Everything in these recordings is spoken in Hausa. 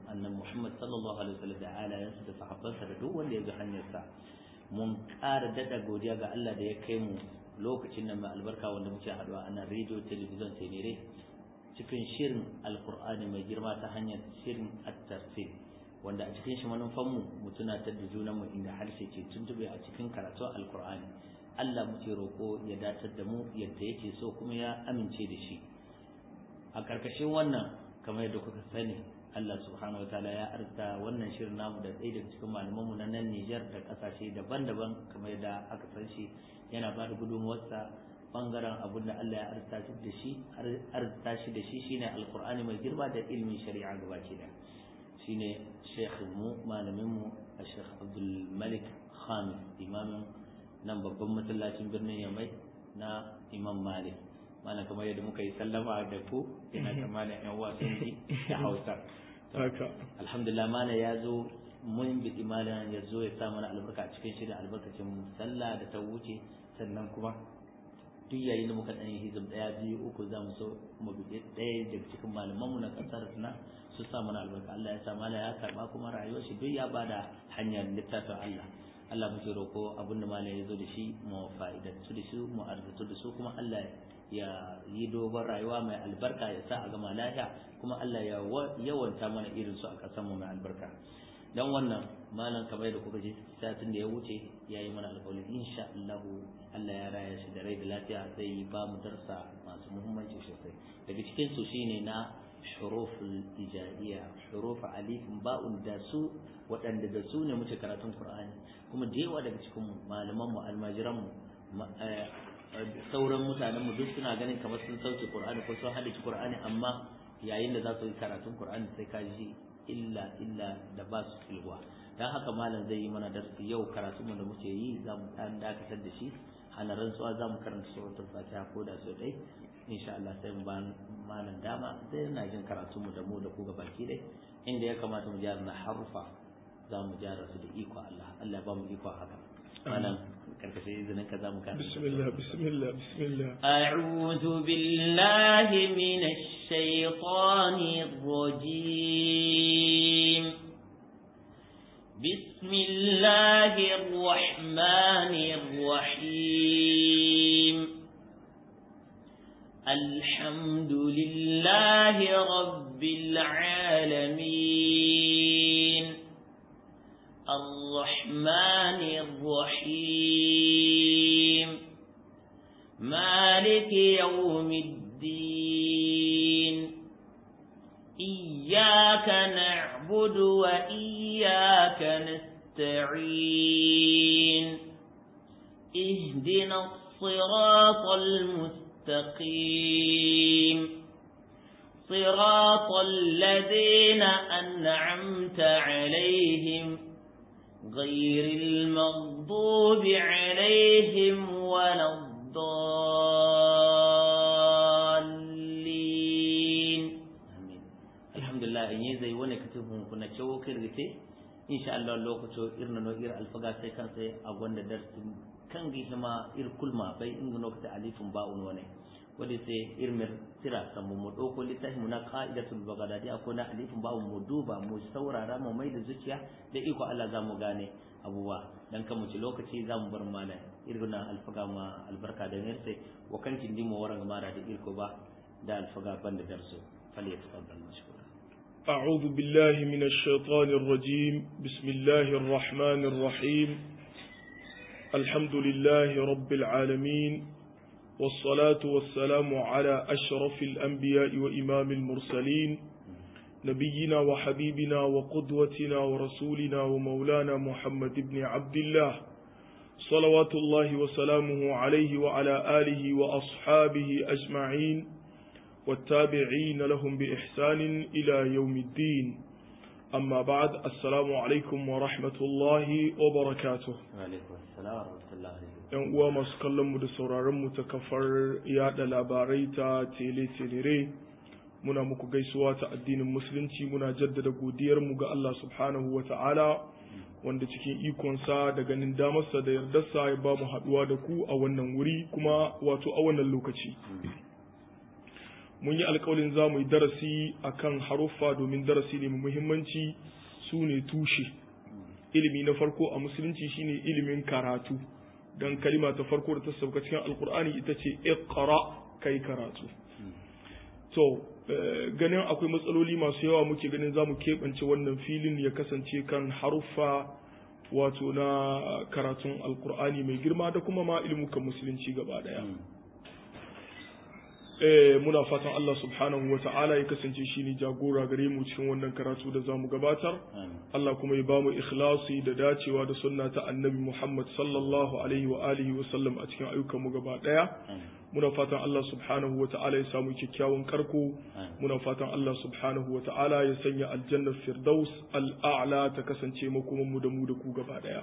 annabi Muhammad sallallahu alaihi wasallam da alayansa da sahabbansa da duk wanda ya bi hanyarsa mun ƙara dada godiya ga Allah da ya kai mu lokacin nan mai albarka wanda muke haɗuwa a nan rediyo talabijin tenere cikin shirin alkur'ani mai girma ta hanyar shirin at-tafsir wanda a cikin shi manufanmu mu tunatar da junanmu inda harshe ke tuntube a cikin karatun alkur'ani Allah muke roƙo ya datar da mu yadda yake so kuma ya amince da shi a ƙarƙashin wannan kamar yadda kuka sani Allah subhanahu wataala ya arta wannan shirin namu da ɗaya daga cikin malamanmu na nan Nijar da ƙasashe daban-daban kamar yadda aka san shi yana ba da gudunmuwarsa bangaren abin da Allah ya arta shi da shi arta shi da shi shine alqur'ani mai girma da ilmin shari'a gabaki da shine shekhin mu malamin mu Sheikh Abdul Malik Khamis imamin nan babban masallacin birnin Yamai na Imam Malik malam kamar yadda muka yi sallama da ku ina da malam yan wasan ji da Hausa alhamdulillah malam ya zo mun bi malam ya zo ya sa mana albarka a cikin shirin albarkacin sallah da ta wuce sannan kuma duk yayin da muka ɗan yi hizib ɗaya biyu uku za mu so mu bi ɗaya daga cikin malamanmu na ƙasar na su sa mana albarka Allah ya sa malam ya karɓa kuma rayuwar shi duk ya bada hanyar littafin Allah Allah muke roƙo abin da malam ya zo da shi mu fa'idantu da su mu arzatu da su kuma Allah ya yi dogon rayuwa mai albarka ya sa a gama lafiya kuma Allah ya yawanta mana irin su a ƙasar mu mai albarka dan wannan malam kamar da kuka ji satin da ya wuce ya yi mana alƙawari insha Allah Allah ya raya shi da rai da lafiya zai ba mu darsa masu muhimmanci sosai daga cikin su shine na huruful ijaiya huruf alifin ba'un da su waɗanda da su ne muke karatun Qur'ani kuma da yawa daga cikin malaman mu almajiran mu sauran mutanen mu duk suna ganin kamar sun sauke Qur'ani ko sun haddace Qur'ani amma yayin da za su yi karatun Qur'ani sai ka ji illa illa da ba su filwa dan haka malam zai yi mana darasi yau karatu mu da muke yi za mu dan dakatar da shi hana rantsuwa za mu karanta suratul fatiha ko da sau dai insha Allah sai mu ba malam dama sai ina jin karatu mu da mu da ku ga baki dai inda ya kamata mu gyara na harufa za mu gyara su da iko Allah Allah ba mu iko haka malam karkashin izinin ka za mu karanta bismillah bismillah bismillah أعوذ بالله من الشيطان الرجيم بسم الله الرحمن الرحيم الحمد لله رب العالمين الرحمن الرحيم مالك يوم الدين إياك نعبد وإياك نستعين اهدنا الصراط المستقيم صراط الذين أنعمت عليهم غير المغضوب عليهم ولا الضالين آمين الحمد لله إن يزي وانا كتبهم كنا شو كرغتي إن شاء الله لو كتو إرنا نو إر الفقا سيكان سي أغوان درس كان جيهما إر كل ما بي إنغ نوكت أليف باون وانا wadda sai irmir tira samu mu ɗauko littafi mu na ka'idatul bagdadi akwai na alifin ba mu duba mu saurara mu mai da zuciya da iko Allah za mu gane abubuwa dan kan mu ci lokaci za mu bar mana irguna alfaga ma albarka da nirse wa kan tindi mu waran mara da irko ba da alfaga banda darsu fali ya tafaddal mashkura أعوذ بالله من الشيطان الرجيم بسم الله الرحمن الرحيم الحمد لله رب العالمين والصلاة والسلام على أشرف الأنبياء وإمام المرسلين نبينا وحبيبنا وقدوتنا ورسولنا ومولانا محمد بن عبد الله صلوات الله وسلامه عليه وعلى آله وأصحابه أجمعين والتابعين لهم بإحسان إلى يوم الدين أما بعد السلام عليكم ورحمة الله وبركاته وعليكم السلام ورحمة الله وبركاته ‘yan uwa masu kallon mu da sauraron mu ta kafar yada labarai ta tele-telere muna muku gaisuwa ta addinin musulunci muna jaddada godiyar mu ga Allah subhanahu wa ta'ala wanda cikin ikonsa da ganin damarsa da yardarsa ya ba mu haɗuwa da ku a wannan wuri kuma wato a wannan lokaci mun yi alƙawarin za mu yi darasi akan haruffa domin darasi ne mai muhimmanci su ne tushe ilimi na farko a musulunci shine ilimin karatu don kalima ta farko da ta sauka cikin alkur'ani ita ce iqra kai karatu to ganin akwai matsaloli masu yawa muke ganin za mu keɓance wannan filin ya kasance kan haruffa wato na karatun alkur'ani mai girma da kuma ma ilmukan musulunci gaba daya muna fatan Allah subhanahu wa ta'ala ya kasance shi ne jagora gare mu cikin wannan karatu da zamu gabatar Allah kuma ya bamu ikhlasi da dacewa da sunna ta annabi Muhammad sallallahu alaihi wa alihi wa sallam a cikin ayyukan mu gaba daya muna fatan Allah subhanahu wa ta'ala ya samu kyakkyawan karko muna fatan Allah subhanahu wa ta'ala ya sanya aljanna firdaus al'a'la ta kasance makoman mu da mu da ku gaba daya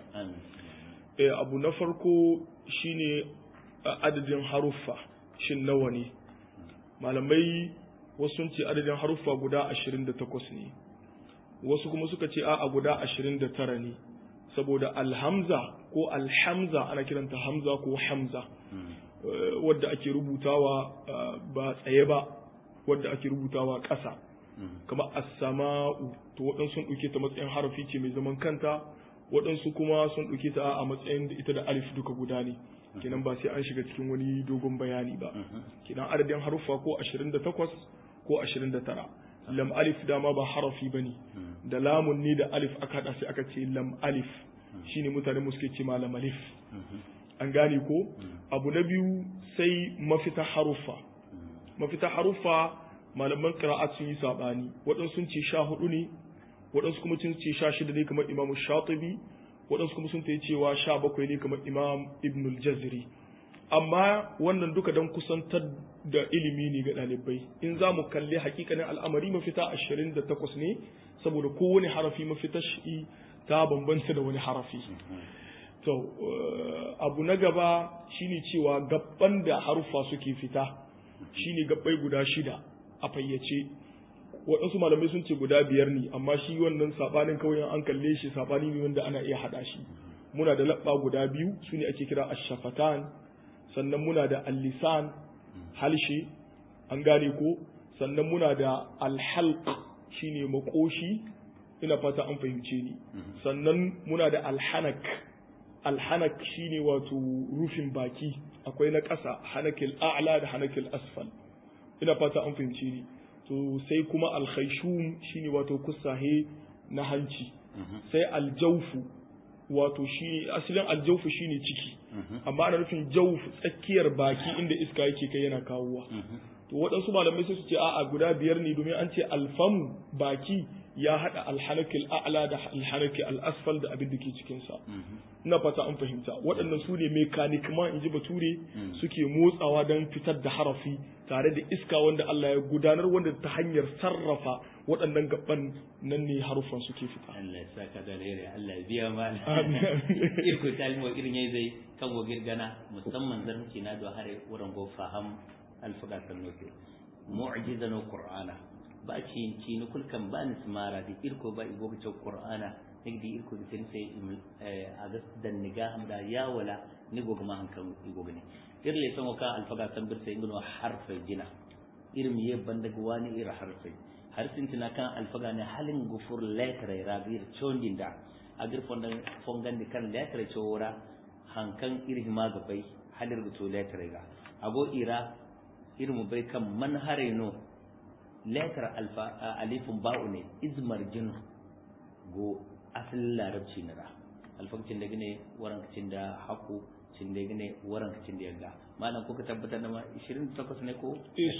abu na farko shine adadin haruffa shin nawa ne malamai wasu sun ce adadin haruffa guda 28 ne wasu kuma suka ce a'a guda 29 ne saboda alhamza ko alhamza ana kiranta hamza ko hamza wadda ake rubutawa ba tsaye ba wadda ake rubutawa ƙasa kamar as-sama'u to waɗansu sun ɗauke ta matsayin harafi ce mai zaman kanta waɗansu kuma sun ɗauke ta a matsayin da ita da alif duka guda ne kenan ba sai an shiga cikin wani dogon bayani ba kenan adadin haruffa ko 28 ko 29 lam alif dama ba harafi bane da lamun ne da alif aka hada sai aka ce lam alif shine mutane mu suke ce malam alif an gane ko abu na biyu sai mafita haruffa mafita haruffa malaman qira'at sun yi sabani waɗansu sun ce sha hudu ne waɗansu kuma sun ce sha shida ne kamar imamu shatibi waɗansu kuma sun ta yi cewa sha bakwai ne kamar imam ibn al-jaziri amma wannan duka don kusantar da ilimi ne ga ɗalibai in za mu kalli hakikanin al'amari mafita ashirin da takwas ne saboda kowane harafi mafita shi ta bambanta da wani harafi to abu na gaba shine cewa gabban da haruffa suke fita shine gabbai guda shida a fayyace waɗansu malamai sun ce guda biyar ne amma shi wannan saɓanin kawai an kalle shi saɓani ne wanda ana iya haɗa shi muna da laɓa guda biyu su ne ake kira ashafatan sannan muna da allisan halshe an gane ko sannan muna da alhalq shine makoshi ina fata an fahimce ni sannan muna da alhanak alhanak shine wato rufin baki akwai na ƙasa hanakil a'la da hanakil asfal ina fata an fahimce ni to sai kuma alkhaishum shine wato kusahe na hanci sai aljaufu wato shi asalin aljaufu shine ciki amma ana nufin jauf tsakiyar baki inda iska yake kai yana kawowa to waɗansu malamai sai su ce a'a guda biyar ne domin an ce alfamu baki ya haɗa alhanakil a'la da alhanakil al'asfal da abin da ke cikinsa ina fata an fahimta waɗannan su ne mekanik ma in ji bature suke motsawa don fitar da harafi tare da iska wanda Allah ya gudanar wanda ta hanyar sarrafa waɗannan gaban nan ne harufan suke fita Allah ya saka da rere Allah ya biya mana irko talmo irin yayi zai kan go girgana musamman zarci na do hare wurin go faham alfaga sannoke mu'jizan qur'ana ba ci ci ni kulkan ba ni smara di irko ba igo ga qur'ana nigdi irko di sai a ga dan niga da ya wala ni go ma hankan igo ne irle son ka alfaga san bir sai ngono harfai jina irin ye banda wani ira harfai harfin tina kan alfaga ne halin gufur letre ragir chondinda agir fonda fongandi kan letre chora hankan irin ma gabai halir guto letre ga ago ira irin bai kan man hare no letter alfa alifun ba'u ne izmar jin go asalin larabci na da alfakcin da gine waran kacin da haku cin da gine waran kacin da yaga malam kuka tabbatar da ma 28 ne ko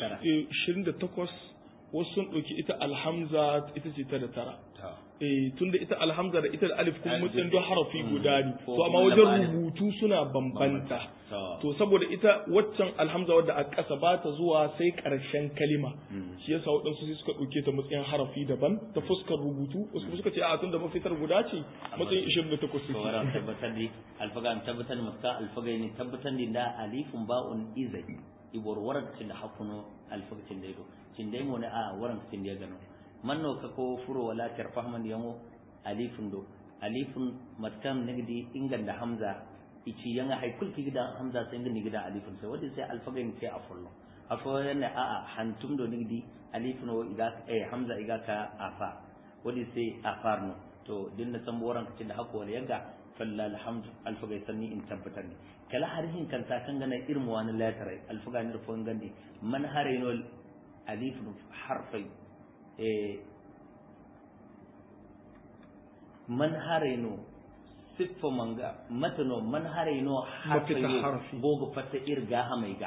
28 wasu sun ɗauki ita alhamza ita ce ta da tara eh tunda ita alhamza da ita da alif kuma matsayin don harafi guda ne to amma wajen rubutu suna bambanta to saboda ita waccan alhamza wadda a ƙasa ba ta zuwa sai ƙarshen kalima shi yasa waɗansu sai suka ɗauke ta matsayin harafi daban ta fuskar rubutu wasu kuma suka ce a tunda mafitar guda ce matsayin 28 suke sauran tabbatar da alfaga tabbatar maka alfaga ne tabbatar da alifun ba'un izai ibor warakacin da hakuno alfakacin da ido cin dai mo ne a warakacin da ya gano manno ka ko furo wala tarfahman yango alifun do alifun matkam nagdi ingan da hamza ici yanga hay kulki gida hamza sai ngani gida alifun sai wadi sai alfagain sai a fullo akwai yana a a hantum do nigdi alif no iga eh hamza iga ka afa wadi sai afar no to dinna san boran kace da hakko yaga falla alhamdu alfaga sanni in tabbatar ne kala harhin kan ta kan gana irin wani latarai alfaga ne rufon gandi man haraino alif harfai eh man haraino siffa manga matano man haraino harfai Mafita harfi. gogo fatta irga hamaiga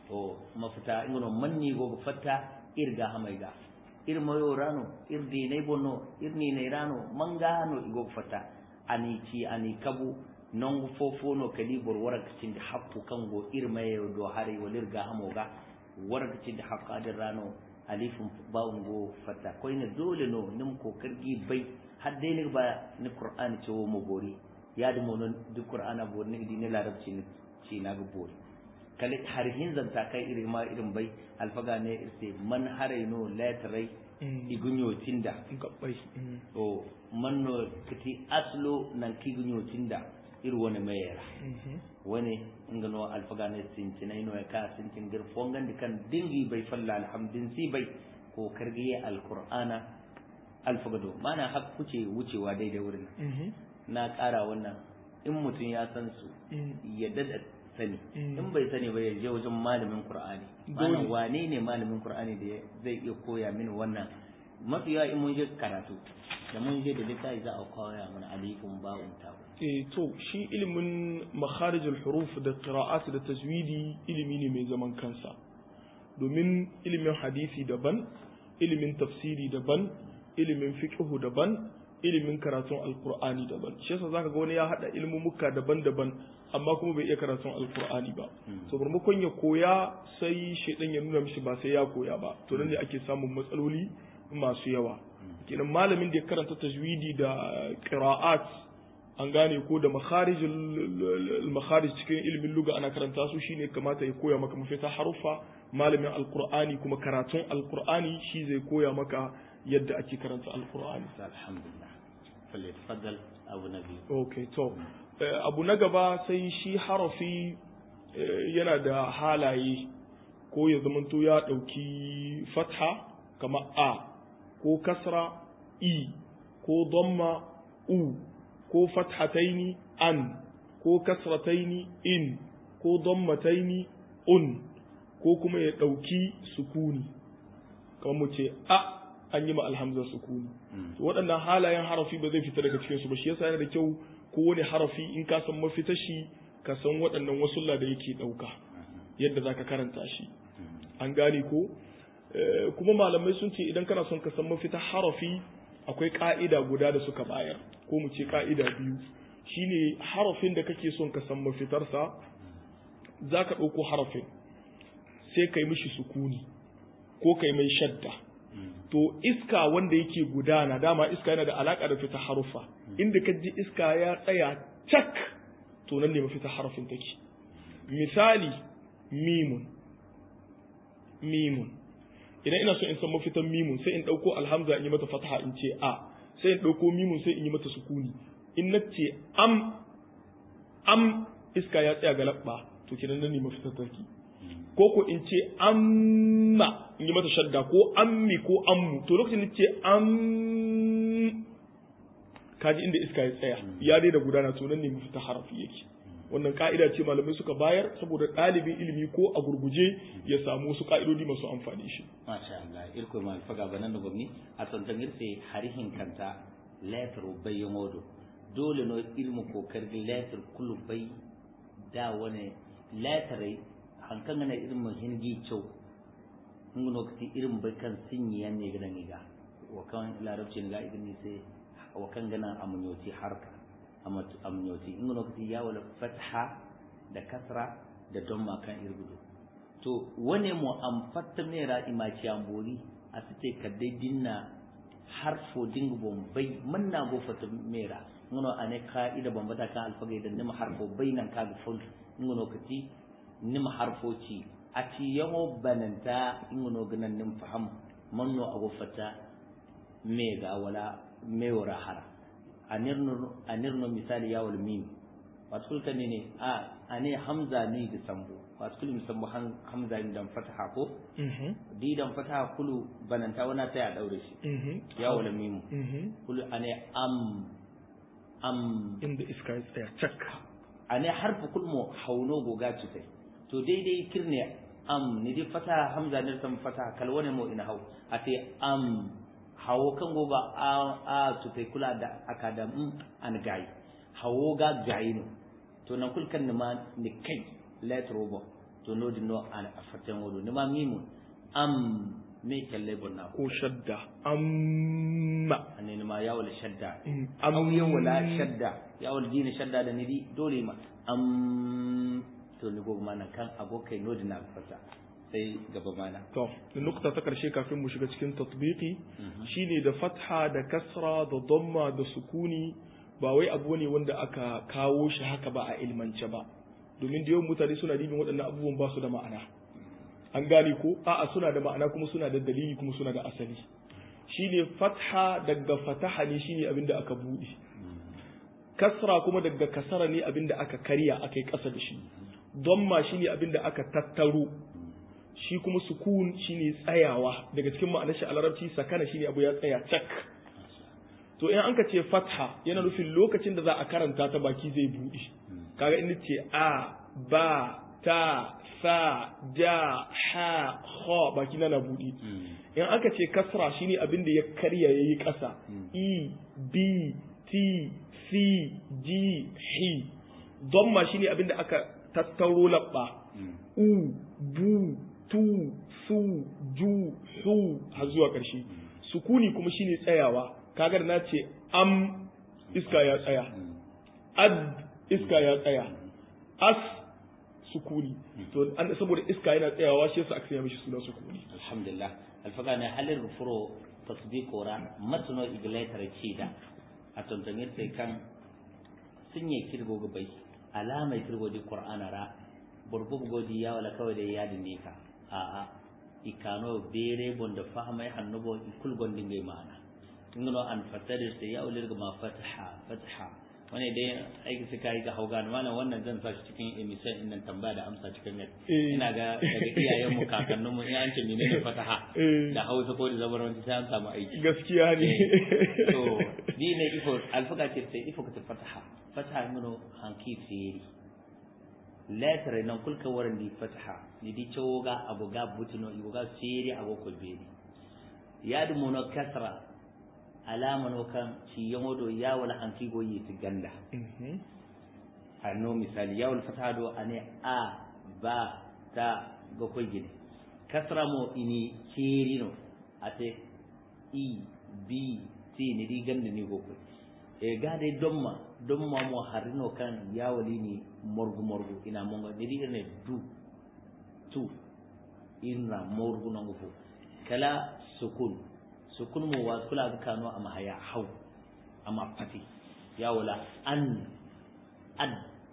o mafita ingono manni gogo fatta irga hamaiga ir mayo rano ir dinai bonno ir ni ne rano manga no igo fatta ani ci ani kabu non fofo no kali bor warak cinde happu kango ir mayo do hare walir ga hamoga warak cinde haqqadir rano alifun bawun go fatta koyne dole no nim ko kargi bai hadde ne ba ni qur'ani ce wo mo bori ya da monon duk qur'ana bori ne dine larabci ne ci na ga bori kale har hin zanta kai irin ma irin bai alfaga ne irse man haraino latrai igunyo tinda gabbai o manno kati aslo nan kigunyo tinda ir wani mayera wani ingano alfaga ne sintinai no ka sintin gir fongan kan dingi bai falla alhamdin si bai ko kargiye alqur'ana alfaga do mana hak kuce wucewa daidai wurin na ƙara wannan in mutum ya san su ya dada sani in bai sani ba ya je wajen malamin qur'ani mana Dole. wane ne malamin qur'ani da zai iya koya mini wannan mafi yawa in mun je karatu da mun je da littafi za a koya mana alifun ba'un ta eh to shi ilimin makharijul huruf da qira'at da tajwidi ilimi ne mai zaman kansa domin ilimin hadisi daban ilimin tafsiri daban ilimin fiqhu daban ilimin karatun alqur'ani daban shi yasa zaka ga wani ya hada ilmumuka daban-daban amma kuma bai iya karatun alqur'ani ba to maimakon ya koya sai shedan ya nuna mishi ba sai ya koya ba to nan ne ake samun matsaloli masu yawa kenan malamin da ya karanta tajwidi da qira'at an gane ko da makharijul makharij cikin ilimin luga ana karanta su shine kamata ya koya maka mafita harufa malamin alqur'ani kuma karatun alqur'ani shi zai koya maka yadda ake karanta alqur'ani alhamdulillah falle tafaddal abu nabi okay to eh, abu na gaba sai shi harafi eh, yana da halaye ko ya zamanto ya dauki fatha kama a ko kasra i ko dhamma u ko fathataini an ko kasrataini in ko dammataini un ko kuma ya ɗauki sukuni kamar mu ce a an yi ma alhamza sukuni to waɗannan halayen harafi ba zai fita daga cikin su ba shi yasa yana da kyau kowane harafi in ka san mafita shi ka san waɗannan wasulla da yake ɗauka yadda zaka karanta shi an gane ko Eh, kuma malamai sun ce idan kana son ka san mafita harafi akwai ka'ida guda da suka bayar ko mu ce ka'ida biyu shine harafin da kake son ka san mafitarsa za ka ɗauko harafin sai ka yi mishi sukuni ko ka yi mai shadda to iska wanda yake gudana dama iska yana da alaƙa da fita harufa inda ka ji iska ya tsaya cak to nan ne mafita harafin take misali mimun mimun idan ina so in san mafitan mimun sai in ɗauko alhamza in yi mata fataha in ce a sai in ɗauko mimun sai in yi mata sukuni in na ce am am iska ya tsaya ga labba to kenan nan ne mafitar tarki ko ko in ce amma in yi mata shadda ko ammi ko ammu to lokacin da ce am kaji inda iska ya tsaya ya dai da gudana to nan ne mafitar harafi yake wannan ka'ida ce malamai suka bayar saboda ɗalibin ilimi ko a gurguje ya samu wasu ka'idodi masu amfani shi masha Allah irko ma faga banan da gwamni a santan irse harihin kanta letter bai modo dole no ilmu ko kargi letter kullu bai da wani letter hankan na irin mun hingi cew ngono kati irin bai kan sinyi yanne gidan iga wa kan larabci ne ga idan ni sai wa kan gana amunyoti harka amnyoti ngono kati ya wala fatha da kasra da domma kan irgudu to wane mu am fatta mera imaci ambori a site kadde dinna harfo dingu bombay manna go fatta mera ngono ane ka'ida bombata kan alfaga idan nima harfo bainan kaga fol ngono kati nima harfo ci ati yamo bananta ngono ganan nim faham manno ago fatta mega wala mewara hara anirno anirno misali yawul mim wato kan ne a ane hamza ne da sambo wasu kulu musamman han hamza dan fataha ko mhm di dan fataha kulu bananta wana sai a daure shi mhm ya wala mimu mhm kulu ane am am inda iska ya tsaya cak ane harfu kulmo hauno goga cutai to daidai kirne am ni di fataha hamza ne san fataha kalwane mo ina hau ate am hawo kan goga a a cutai kula da akada mm an gai hawo ga gai no to nan kul kan ma ni kai let robo to no di no an afaten wodo ni ma mimu am me kalle bonna ko shadda amma ane ni ma yawala shadda Mm, am yawala am- shadda yawal dina shadda da nidi dole ma am to ni gogo mana kan abokai no di na fata sai gaba mana to nukta ta karshe kafin mu shiga cikin tatbiki shine da fatha da kasra da damma da sukuni ba wai abu ne wanda aka kawo shi haka ba a ilmance ba domin da yawan mutane suna dibin waɗannan abubuwan ba su da ma'ana an gane ko a'a suna da ma'ana kuma suna da dalili kuma suna da asali shine fatha daga fataha ne shine abinda aka buɗe kasra kuma daga kasara ne abinda aka karya aka yi ƙasa da shi damma shine abinda aka tattaro shi kuma sukun shine tsayawa daga cikin ma'anar shi a larabci sakana shine abu ya tsaya cak to in an ka ce fatha yana nufin lokacin da za a karanta ta baki zai buɗe kaga in ce a ba ta sa ja ha ha baki na na buɗe in aka ce kasra shine abin da ya karya yayi ƙasa e b t c g h domma shine abin da aka tattauro labba u bu tu su ju su har zuwa ƙarshe sukuni kuma shine tsayawa kagar na ce am iska ya tsaya ad iska ya tsaya as sukuni to an saboda iska yana tsayawa shi yasa aka sanya mishi suna sukuni alhamdulillah alfaga ne halin rufuro tasdiqo ra matno igletar cida a tontonir sai kan sunye kirgo gabai alamai kirgo di qur'ana ra burbub godi ya wala kawai da yadin ne ka a a ikano bere bonda fahama ya hannubo ikul gondin gai ma'ana ingano an fatarir sai ya ulir ma fataha fataha wani dai aiki su kai ga hauga na malam wannan zan sa shi cikin emission din nan tambaya da amsa cikin net Eh. ina ga daga iyayen mu kakannin mu in an ce menene fataha Eh. da Hausa ko da zabaranci sai an samu aiki gaskiya ne to ni ne ifo alfaga ce sai ifo ka ta fataha fataha mino hanki feri letter nan kulka waran di fataha ni di choga agoga butino igoga feri agogo beri yadu mono kasra alama no kan ci yamodo ya wala hanki go yi ganda Mhm. anno misali yawon fataha do ane a ba ta ga koy gidi kasra mo ini cerino ate i b t ni di ganda ni go koy e gade domma domma mo harino kan yawali ni morgu morgu ina monga ni di ne du tu inna morgu nangu fu kala sukun sukun mo wa kula ga kano ama haya hau ama pati yawala an ad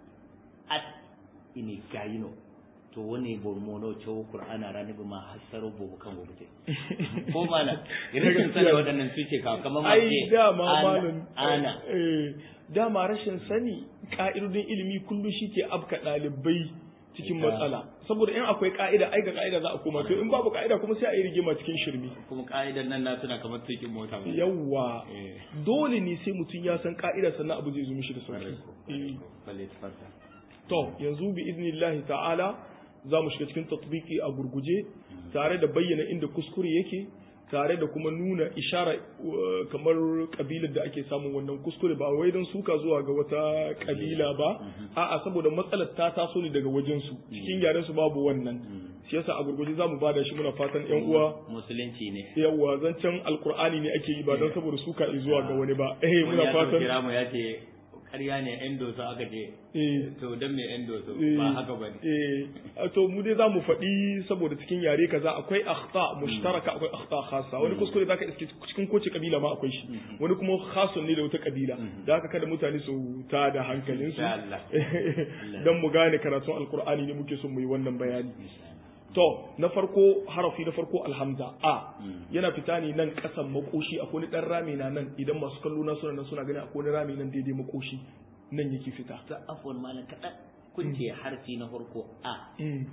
ad ini gayino to wani bormono cewa qur'ana rani ba ma hasaro bobu kan gobe te ko mana irin sani waɗannan su ce kawo kamar ma ai ce dama ana malam ana eh, dama rashin sani ka'idodin ilimi kullum shi ke abka ɗalibai cikin Ita- matsala saboda in akwai ka'ida ai ga ka'ida za a koma to in babu ka'ida kuma sai a yi rigima cikin shirme kuma ka'idan nan na tuna kamar tukin mota ba yawwa eh dole ne sai mutum ya san ka'ida sannan abu zai zo mishi da sauki kwarai ko Eh. balle tafarta to yanzu bi idnillahi ta'ala za mu shiga cikin tatbiki a gurguje tare da bayyana inda kuskure yake tare da kuma nuna ishara uh, kamar kabilar da ake samun wannan kuskure ba wai don suka zuwa ga wata kabila ba a'a saboda matsalar ta taso ne daga wajen su cikin yaren su babu wannan shi yasa a gurguje za mu bada shi muna fatan yan uwa musulunci ne yawa zancen alkur'ani ne ake yi ba don saboda suka zuwa ga wani ba eh wani muna ya zo fatan kira mu ya ce ƙarya ne yan doso aka ce eh to dan me yan doso Eh, ba haka bane eh to mu dai zamu faɗi saboda cikin yare kaza akwai akhta mushtaraka akwai akhta khassa wani kuskure zaka iske cikin kowace kabila ma akwai shi wani kuma khasun ne da wata kabila da haka kada mutane su ta da hankalin su Insha Allah. dan mu gane karatun alqur'ani ne muke son mu yi wannan bayani to na farko harafi na farko alhamza a yana fita ne nan kasan makoshi akwai wani dan rami na nan idan masu kallo na suna nan suna gani akwai wani rami nan daidai makoshi nan yake fita ta afwan malam kaɗan kun ce harfi na farko a Mm.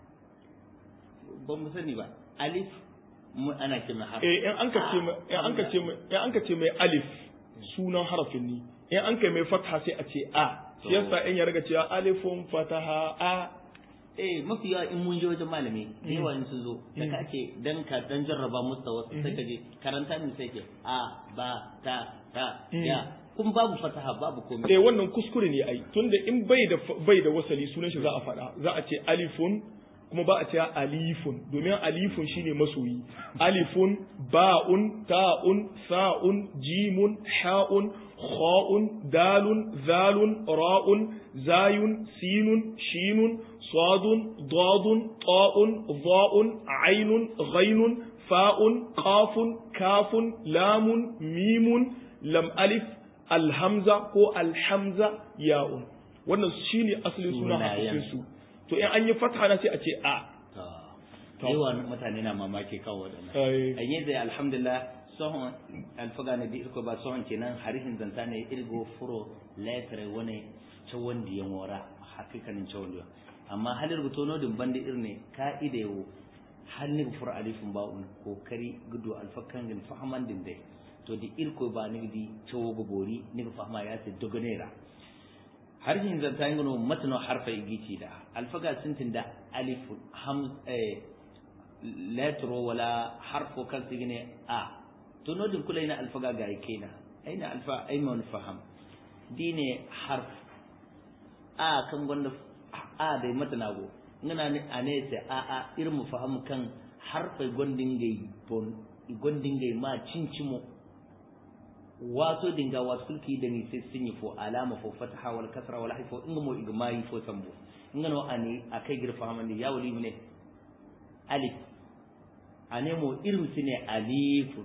ba mu sani ba alif mu ana ce mai harfi eh in an ka ce mai in an ka ce mai in an ka ce mai alif sunan harafin ne in an kai mai fatha sai a ce a shi yasa in ya riga cewa alifun fataha a eh mafi yawa in mun je wajen malami da yawa in sun zo da ka ce dan ka dan jarraba musu wasu sai ka je karanta min sai ke a ba ta ta ya kun babu fataha babu komai eh wannan kuskure ne ai tunda in bai da bai da wasali sunan shi za a faɗa za a ce alifun kuma ba a ce alifun domin alifun shine masoyi alifun ba'un ta'un sa'un jimun ha'un kha'un dalun zalun ra'un zayun sinun shinun sadun dadun ta'un dha'un ainun ghainun fa'un qafun kafun lamun mimun lam alif alhamza ko alhamza ya'un wannan shine asalin suna Sunayen. hafisin su to in an yi fatha na sai a ce a to yawa mutane na mamaki kawo wadannan Ai. a yanzu alhamdulillah sohon alfaga na bi irko ba sohon kenan harihin zanta ne irgo furo letre wani cawon da ya mora hakikanin cawon da amma halin rubuto no din bandi irne ka'ida yau hal ni furo alifin ba'un kokari gudu alfakan gin fahaman din dai to di irko ba ni di cawo gobori ni fahama ya ce dogonera harshen zanta yin gano matano harfa igici da alfaga sintin da alifu ham eh, letro wala harfo kan su gine a to nodin kula ina alfaga ga yake na aina alfa aiman faham dine harf a kan gwanda a da mata nago ngana ne a ne sai a a irin mu faham kan harfa gondin gai bon gondin gai ma cincimo wato dinga wasulki da ni sai sun yi fo alama fo fataha wal kasra wal haifo inga mo igmai fo sambo inga no ani akai girfa hamani ya wali ne alif ane mo irin su ne alifun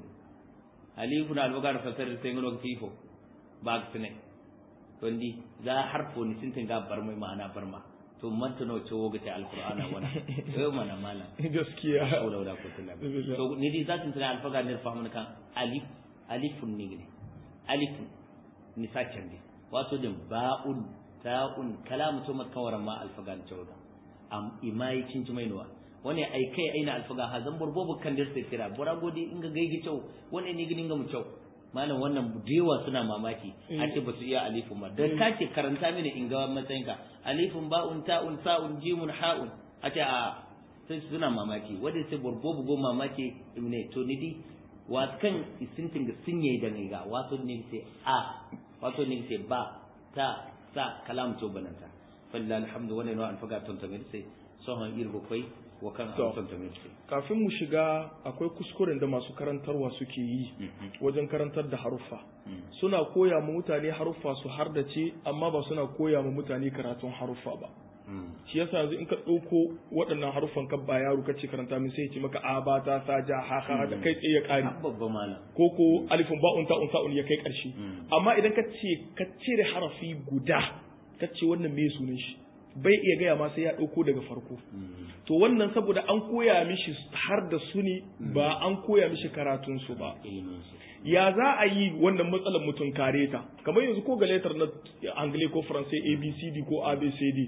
alifun albagar fasar sai ngano fifo ba su ne to ndi za harfo ni sintin ga bar mai ma'ana barma to manta no cewo ga ta alqur'ana wana yau mana malam gaskiya haula wala quwwata illa billah to ni di zatin tana alfaga ne fahimun kan alif alifun ne ne alifun ni sakin ne wato din ba'un ta'un kalamu to mat kawaran ma alfaga ne cewa am imai cinci mai nuwa wani ai kai aina alfaga ha zan burbobu kan dir sai kira bora godi inga gaigi cewa wani ne gidin ga mu cewa malam wannan dewa suna mamaki a ce ba su iya alifun ba dan ka ce karanta mini in ga matsayinka alifun ba'un ta'un sa'un jimun ha'un a ce a sai suna mamaki wanda sai borbo bugo mamaki ne to ni di wato kan isintin ga sunye da ne ga wato ne sai a wato ne sai ba ta sa kalam to bananta falla alhamdu wannan wa alfaga ton tamir sai sohon irgo kai wa kan To. ton tamir sai kafin mu shiga akwai kuskuren da masu karantarwa suke yi wajen karantar da haruffa suna koya ma mutane haruffa su hardace amma ba suna koya ma mutane karatun haruffa ba shi yasa yanzu in ka ɗauko waɗannan haruffan ka ba yaro kace karanta min sai ya ce maka a ba ta sa ja ha ha da kai tsaye ya ƙare babba malam ko ko alifin ba'un ta'un sa'un ya kai ƙarshe amma idan ka ce ka cire harafi guda ka ce wannan me sunan shi bai iya gaya ma sai ya ɗauko daga farko to wannan saboda an koya mishi har da su ne ba an koya mishi karatun su ba ilimin su ya za a yi wannan matsalar mutum kare ta kamar yanzu ko ga letter na angle ko faransai abcd ko abcd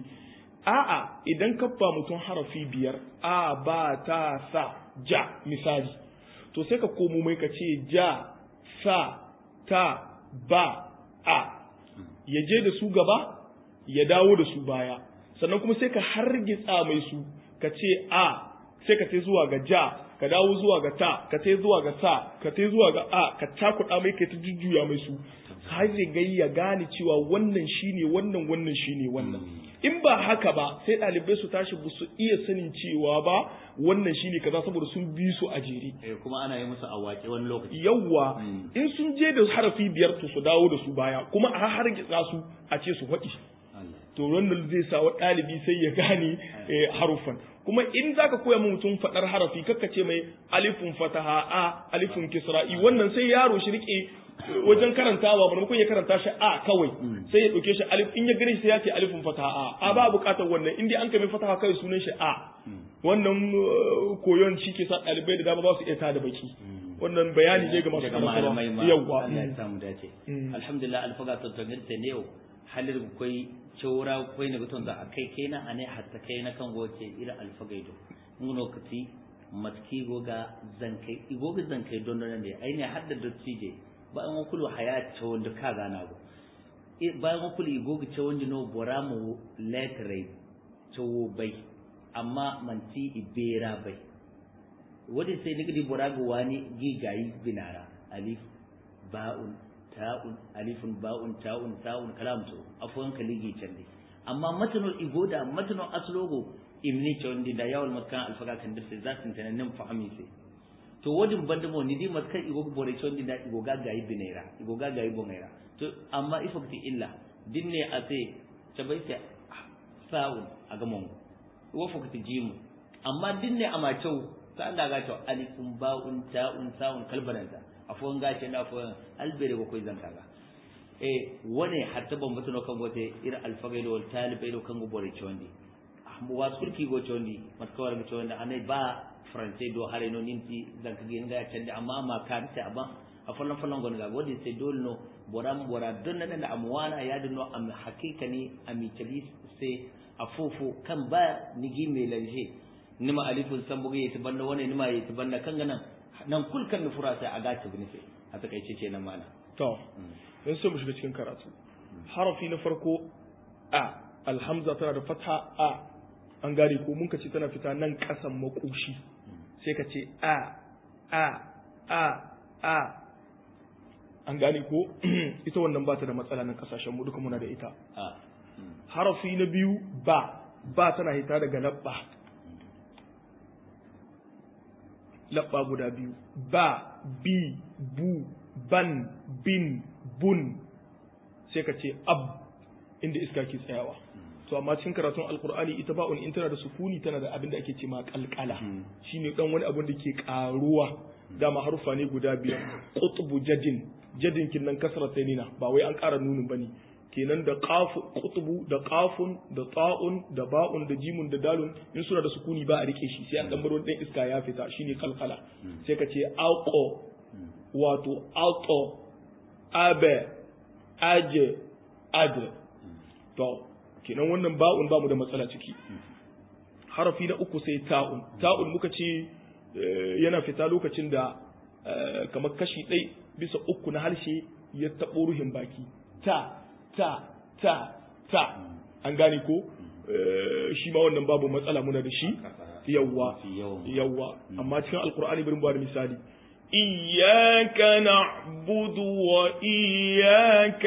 a'a idan ka ba mutum harafi biyar a ba ta sa ja misali to sai ka komo mai ka ce ja sa ta ba a ya je da su gaba ya dawo da su baya sannan kuma sai ka hargitsa mai su ka ce a sai ka tai zuwa ga ja ka dawo zuwa ga ta ka tai zuwa ga sa ka tai zuwa ga a ka cakuɗa mai kai ta jujjuya mai su har ya gai ya gane cewa wannan shine wannan wannan shine wannan in ba haka ba sai ɗalibai su tashi ba su iya sanin cewa ba wannan shine kaza saboda sun bi su a jere eh kuma ana yi musu awaki wani lokaci yawwa Mm. in sun je da harafi biyar to su dawo da su baya kuma a har su a ce su faɗi Allah to wannan zai sa wa ɗalibi sai ya gane eh, harufan kuma in zaka koya ma mutum faɗar harafi kakka ce mai alifun fataha a alifun kisra'i wannan sai yaro shi rike wajen karantawa maimakon ya karanta shi a kawai sai ya ɗauke shi alif in ya gane shi sai ya ce alifun fataha a a ba buƙatar wannan in dai an kai fataha kai sunan shi a wannan uh, koyon shi ke sa ɗalibai da dama ba su iya tada baki wannan bayani ne ga masu daga malamai ma karantarwa yawwa Allah ya samu dace Mm. alhamdulillah alfaga to to ne yau halir koi chora koi ne guton da akai kai na ane hatta kai na kan goce ira alfagaido ngono kati matki goga zankai igoga zankai don don ne ai ne hadda dottije ba an kulu haya ta wanda ka gana go bayan kulu igoga ta wanda no boramu letre to bai amma manti ibera bai wadi sai nigdi borago wani gigayi binara alif ba'un ta'un alifun ba'un ta'un ta'un kalam to afwan kaligi cande amma matanul igoda matanul aslogo imni chondi da yawal makkan alfaga kan dirse zatin tananin fahimi sai to wadin bandamo ni di makkan igogo bore chondi da igoga gayi binera igoga gayi bongaira to amma ifakti illa dinne ate tabaita sa'un aga mongo wo fakti jimu amma dinne ama chow ta Allah ga to alifun ba'un ta'un sa'un kalbaranta afon gashi na afon albere ko koy zankaga e wone hatta bon batuno kan gote ira alfagaido wal talibaido kan go bore chondi wa sulki go chondi matkawar go chondi anai ba france do hare no ninti zanka gen ga chande amma ma kan ta amma a fallan fallan gon ga godi sai dole no boram bora don nan da amwana ya dinno am hakikani ami talis sai afufu kan ba nigi melanje nima alifun san buga yati banda wani nima yati banda kan ganan nan kul kan nufura sai a gaci bin sai a takaice ce nan mana to yanzu sai mu shiga cikin karatu harafi na farko a alhamza tana da fatha a an gane ko mun ka ce tana fita nan kasan makoshi sai ka ce a a a a an gane ko ita wannan ba ta da matsala nan kasashen mu duka muna da ita a harafi na biyu ba ba tana hita daga labba labba guda biyu ba bi bu ban bin bun sai ka ce ab inda iska ke tsayawa to amma cikin karatun alkur'ani ita ba in tana da sukuni tana da abin da ake ce ma kalkala shine dan wani abin da ke karuwa dama harufa ne guda biyar qutbu jadin jadin kin nan kasra nina ba wai an ƙara nunin bane kenan da qafu qutbu da qafun da ta'un da ba'un da jimun da dalun in suna da sukuni ba a rike shi sai an dan bar wani iska ya fita shine kalkala sai ka ce alqo wato alto abe aje adre to kenan wannan ba'un ba mu da matsala ciki harafi na uku sai ta'un ta'un muka ce yana fita lokacin da kamar kashi ɗai bisa uku na harshe ya taɓo ruhin baki ta ta ta ta an gane ko shi ma wannan babu matsala muna da shi yawwa yawwa amma cikin alkur'ani bari ba da misali إياك نعبد وإياك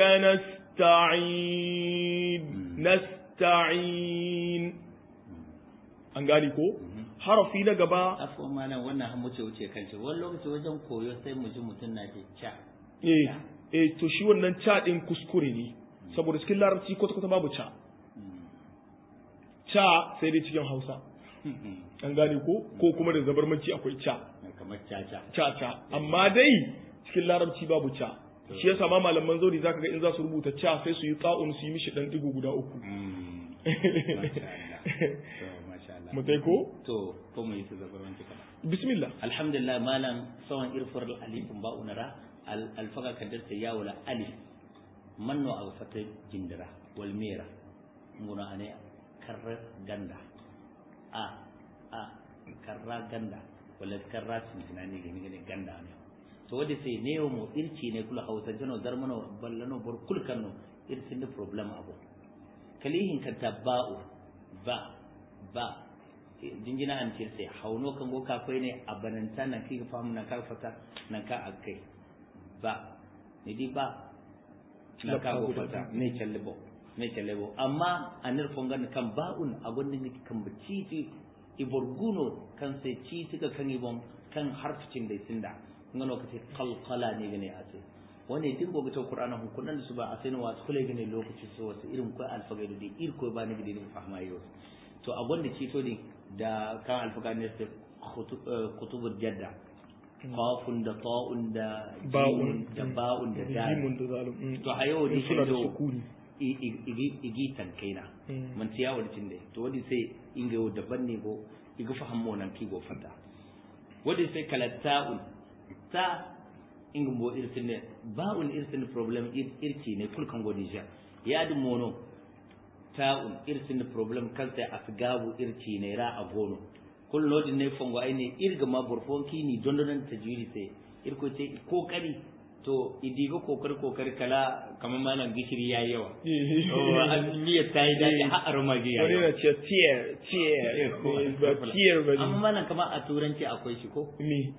نستعين نستعين an gane ko harafi na gaba afo mana wannan han wuce wuce kan shi wani lokaci wajen koyo sai mu ji mutum na ce cha eh eh to shi wannan cha din kuskure ne saboda cikin larabci kwata kwata babu cha cha sai dai cikin hausa an gane ko ko kuma da zabarmanci akwai cha kamar caca caca amma dai cikin larabci babu ca shi yasa ma malaman zauri zaka ga in za su rubuta ca sai su yi ta'un su yi mishi dan digo guda uku mu tai ko to ko mu yi su zabarmanci kana bismillah alhamdulillah malam sawan irfar alifin ba unara alfaga kadar ta yawula alif manno a fata jindira wal mera nguna ane karra ganda a a karra ganda wala karra sin tunani gani gani ganda ne to wadi sai ne mo irci ne kula hausa jano zarmano ballano bor kul kanno irci ne problem abu kalihin ka tabba'u ba ba jinjina an ce sai hauno kan go kafai ne a bananta nan kai famu nan ka fata nan ka akai ba ni di ba na ka go fata ne challebo ne challebo amma anir fongan kan ba'un a gundin kan baciti iborguno kan sai ci tuka kan ibon kan harficin da sinda ngano kace qalqala ne gane a sai wani din gobe ta qur'ana hun kunan su ba a sai wa kule gane lokaci so wasu irin ko alfagaido da ir ko ba ne gidi ne fahma yau to a gonda ci to din da kan alfagaido ne sai kutubul jadda qafun da ta'un da ba'un da ba'un da dal jimun da zalim to a yau din suna da sukuni igi tankaina man tiya wani tinde to wadi sai inga yau daban ne go iga fahammo nan ki go fata wadi sai kala ta'un ta ingin bo irtin ne ba'un irtin problem irci ne kulkan godija ya dum mono ta'un irtin problem kalta asgabu irci ne ra a gono kul lodin ne fongo ai ne irga ma burfon kini dondonan tajwidi sai irko ce kokari to idiga kokari kokari kala kamar malam gishiri yayi yawa oh miyar ta yi daɗi har aroma gi wani na ce tier tier ba tier ba amma malam kamar a turanci akwai shi ko me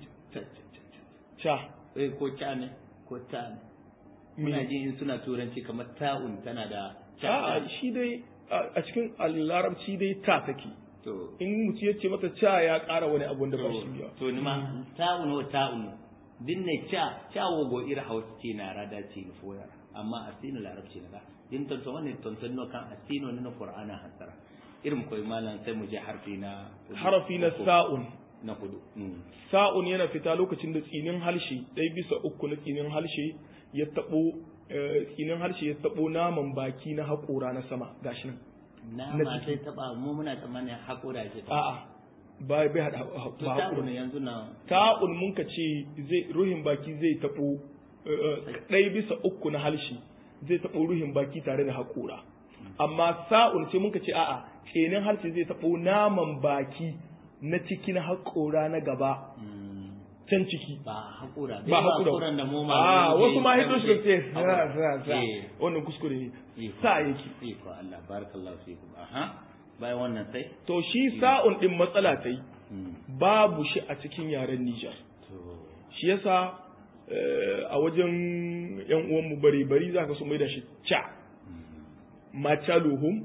cha eh ko cha ne ko ta ne muna ji in suna turanci kamar ta'un tana da a shi dai a cikin larabci dai ta take to in mutum ya ce mata cha ya ƙara wani abu da ba shi ba to ni ma ta'un wa ta'un dinne cha cha wo go ira hausa ce na rada ce ni foya amma asino larabci na din ton to wannan ton ton no kan asino ne na qur'ana hasara irin koyi malam sai mu je harfi na harafi na sa'un na hudu sa'un yana fita lokacin da tsinin harshe ɗaya bisa uku na tsinin harshe ya taɓo tsinin harshe ya taɓo naman baki na haƙora na sama gashi nan nama sai taba mu muna tsammanin haƙora ce a'a ba bai hada to ba ta'un haƙora yanzu na ta'un mun ka ce zai ruhin baki zai taɓo ɗaya bisa uku na harshe zai taɓo ruhin baki tare da haƙora amma sa'un sai mun ka ce a'a tsinin harshe zai taɓo naman baki na cikin haƙora na gaba can ciki ba haƙura ba haƙura haƙuran da mu ma a wasu ma hito shi ce haƙura. za za za Eh. wannan kuskure ne Iko. sa yake Iko Allah barakallahu fikum aha bayan wannan sai to shi sa'un din matsala ta yi Mm. babu shi a cikin yaren Nijar to shi yasa eh, a wajen yan uwan mu bari bari zaka so mai da shi cha machaluhum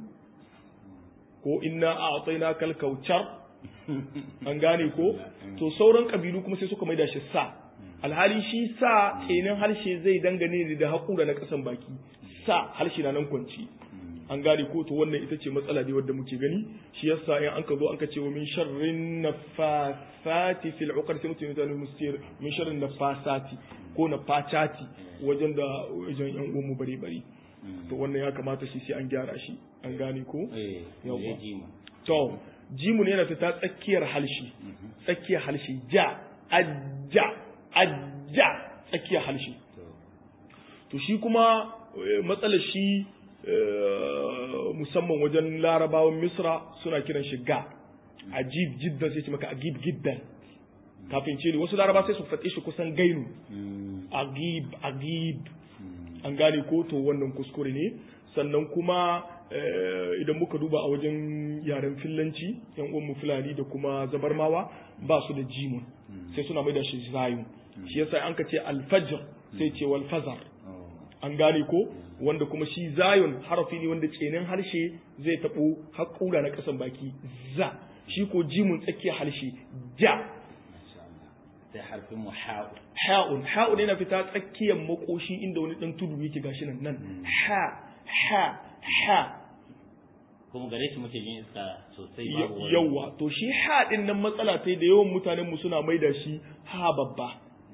ko inna a'tayna kal kautsar an gane ko to sauran kabilu kuma sai suka mai da shi sa alhali shi sa kenan harshe zai dangane da haƙura na ƙasan baki sa harshe na nan kwanci an gane ko to wannan ita ce matsala ne wadda muke gani shi yasa in an ka zo an ka ce wa min sharrin nafasati fil uqad sai mutum ya zama mustir min sharrin nafasati ko nafachati wajen da wajen yan uwan mu bare bare to wannan ya kamata shi sai an gyara shi an gane ko eh Yawwa. ya ji mu to jimun yana fita tsakiyar halshi tsakiyar halshi ja ajja ajja tsakiyar halshi to to shi kuma eh, matsalar shi eh, musamman wajen larabawan misra suna kiran shi ga ajib jiddan sai ce maka agib giddan kafin ce ne wasu laraba sai su faɗe shi kusan gainu Mm. agib agib Mm. an gane ko to wannan kuskure ne sannan kuma eh, idan muka duba a wajen yaren fillanci yan uwan mu fulani da kuma zabarmawa ba su da jimun sai suna mai da shi zayun shi yasa an ka ce alfajr sai ce wal fazar Oh. an gane ko wanda kuma shi zayun harafi ne wanda tsenin harshe zai taɓo haƙura na ƙasan baki za shi ko jimun tsakiyar harshe ja Masha Allah. sai harfin mu ha'u ha'un ha'un yana fita tsakiyar makoshi inda wani dan tudu yake gashi nan nan ha ha ha kuma gare shi muke jin iska sosai babu wani- yawa to shi ha din nan matsala ta da yawan mutanen mu suna maida shi ha babba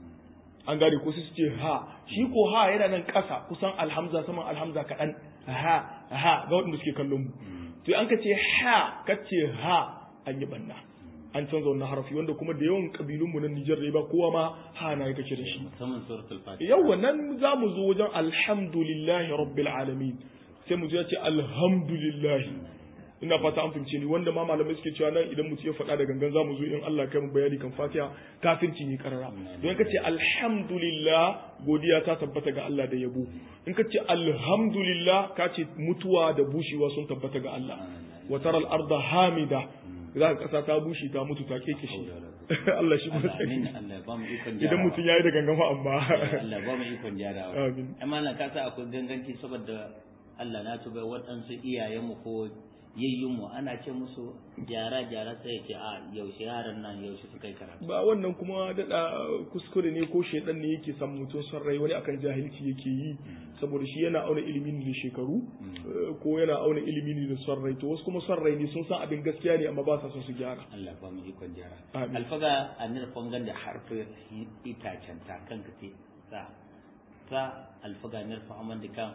an gane ko sai su ce ha shi ko ha yana nan ƙasa kusan alhamza saman alhamza kaɗan ha ha ga waɗanda suke kallon mu to an ka ce ha ka ce ha an yi banna an canza wannan harafi wanda kuma da yawan kabilun mu na Nijar da ba kowa ma ha na yake da shi musamman suratul fatiha yawwa nan za mu zo wajen alhamdulillahi rabbil alamin sai mu zo ya ce alhamdulillahi ina fata an fahimce ni wanda ma malamai suke cewa nan idan mutum ya faɗa da gangan za mu zo in Allah kai mu bayani kan Fatiha kafirci ne karara don ka ce alhamdulillah godiya ta tabbata ga Allah da yabo in ka ce alhamdulillah ka ce mutuwa da bushewa sun tabbata ga Allah wa taral arda hamida za ka kasa ta bushe ta mutu ta keke shi Allah shi kuma Allah amin Allah ya ba mu ikon idan jarawa. mutum ya yi da gangan fa amma Allah ya ba mu ikon jarawa Amin. amma na ka sa akwai ganganci saboda Allah na tuba waɗansu iyayenmu ko yayyunmu ana ce musu gyara gyara sai ya ce a yaushe yaran nan yaushe suka yi karatu ba wannan kuma daɗa kuskure ne ko shaidan ne yake san mutum son rai wani akan jahilci yake yi saboda shi yana auna ilimi ne da shekaru eh, ko yana auna ilimi ne da son rai to wasu kuma son rai ne sun san abin gaskiya ne amma ba sa son su gyara Allah ba mu ikon gyara Amin. alfaga a nir fongan da harfin itacen ta kan ka ce sa sa alfaga nir fahaman da kan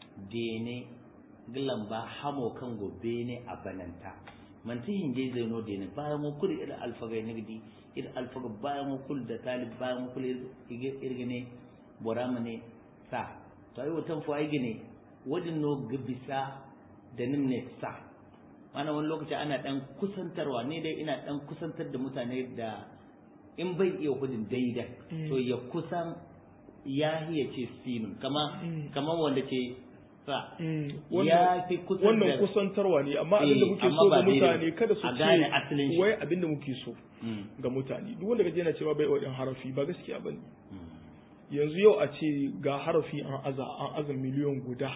dene gilan ba hamo kan gobe ne a bananta man ta hinge zai no dene bayan mu kuri irin alfaga ne gidi irin alfaga bayan mu kul da talib bayan mu kul irgine borama ne sa to ai watan fo ai gine wadin no gabisa da nin ne sa mana wani lokaci ana dan kusantarwa ne dai ina dan kusantar da mutane da in bai iya hudin daidai to ya kusan ya hiya ce sinun kama kama wanda ce sa ya fi kusan wannan kusantarwa ne amma abinda muke so ga mutane kada su ce wai abinda muke so ga mutane duk wanda kaje yana cewa bai wadin harafi ba gaskiya bane yanzu yau a ce ga harafi an aza an aza miliyon guda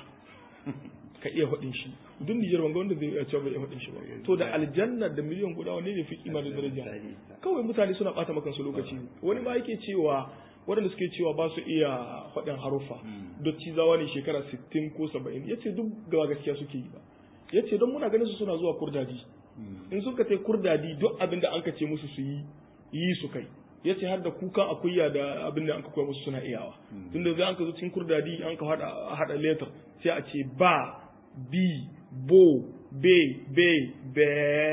ka iya hudin shi duk Nijar wanga wanda zai iya cewa bai iya hudin shi ba to da aljanna da miliyon guda wanne ne fi kima da daraja kawai mutane suna bata maka su lokaci wani ma yake cewa waɗanda suke cewa ba su iya faɗin haruffa dotti zawa ne shekara 60 ko 70 ya ce duk gawa gaskiya suke yi ba ya ce don muna ganin su suna zuwa kurdadi in suka tai kurdadi duk abin da an ka ce musu su yi yi su kai ya ce har da kukan akuya da abin da an ka koya musu suna iyawa tun da zai an ka zo cikin kurdadi an ka haɗa letter sai a ce ba bi bo be be be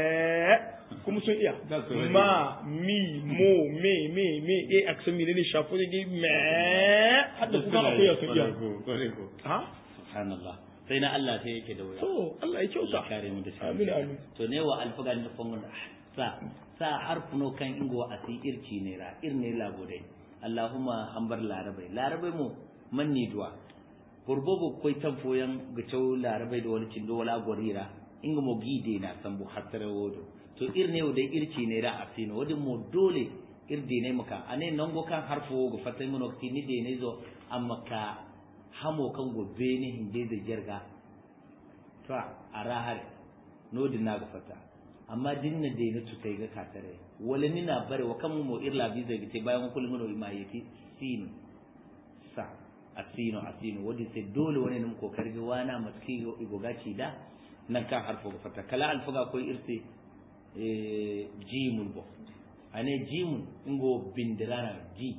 kuma sun iya ma mi mo me me me e aksan mi ne shafo ne me hadda kuma akwai ya sun iya ha subhanallah sai na Allah sai yake da wuya to Allah ya kyauta kare mu da shi amin amin to ne wa alfagan da fangon sa sa harfuno kan ingo asi irci ne ra irne labode Allahumma hambar larabai larabai mu manni duwa burbobo koy tan foyan ga cew larabai da wani cindo wala gorira inga mo gide na sambu hattare wodo to irne o de irci ne da asino wadin mo dole irde ne maka ane nango kan harfo go fatai mono ni de ne zo amma ka hamo kan go bene hinde da jarga to a rahar no din na go fata amma dinna de ne to kai ga katare wala ni na bare wa kan mo irla bi zai gite bayan kullun no imayeti sin sa asino asino wadi sai dole wani nan kokari wana matki go gaci da nan kan harfo go fata kala alfaga koy irse jimul bo ane jimun ingo bindirana ji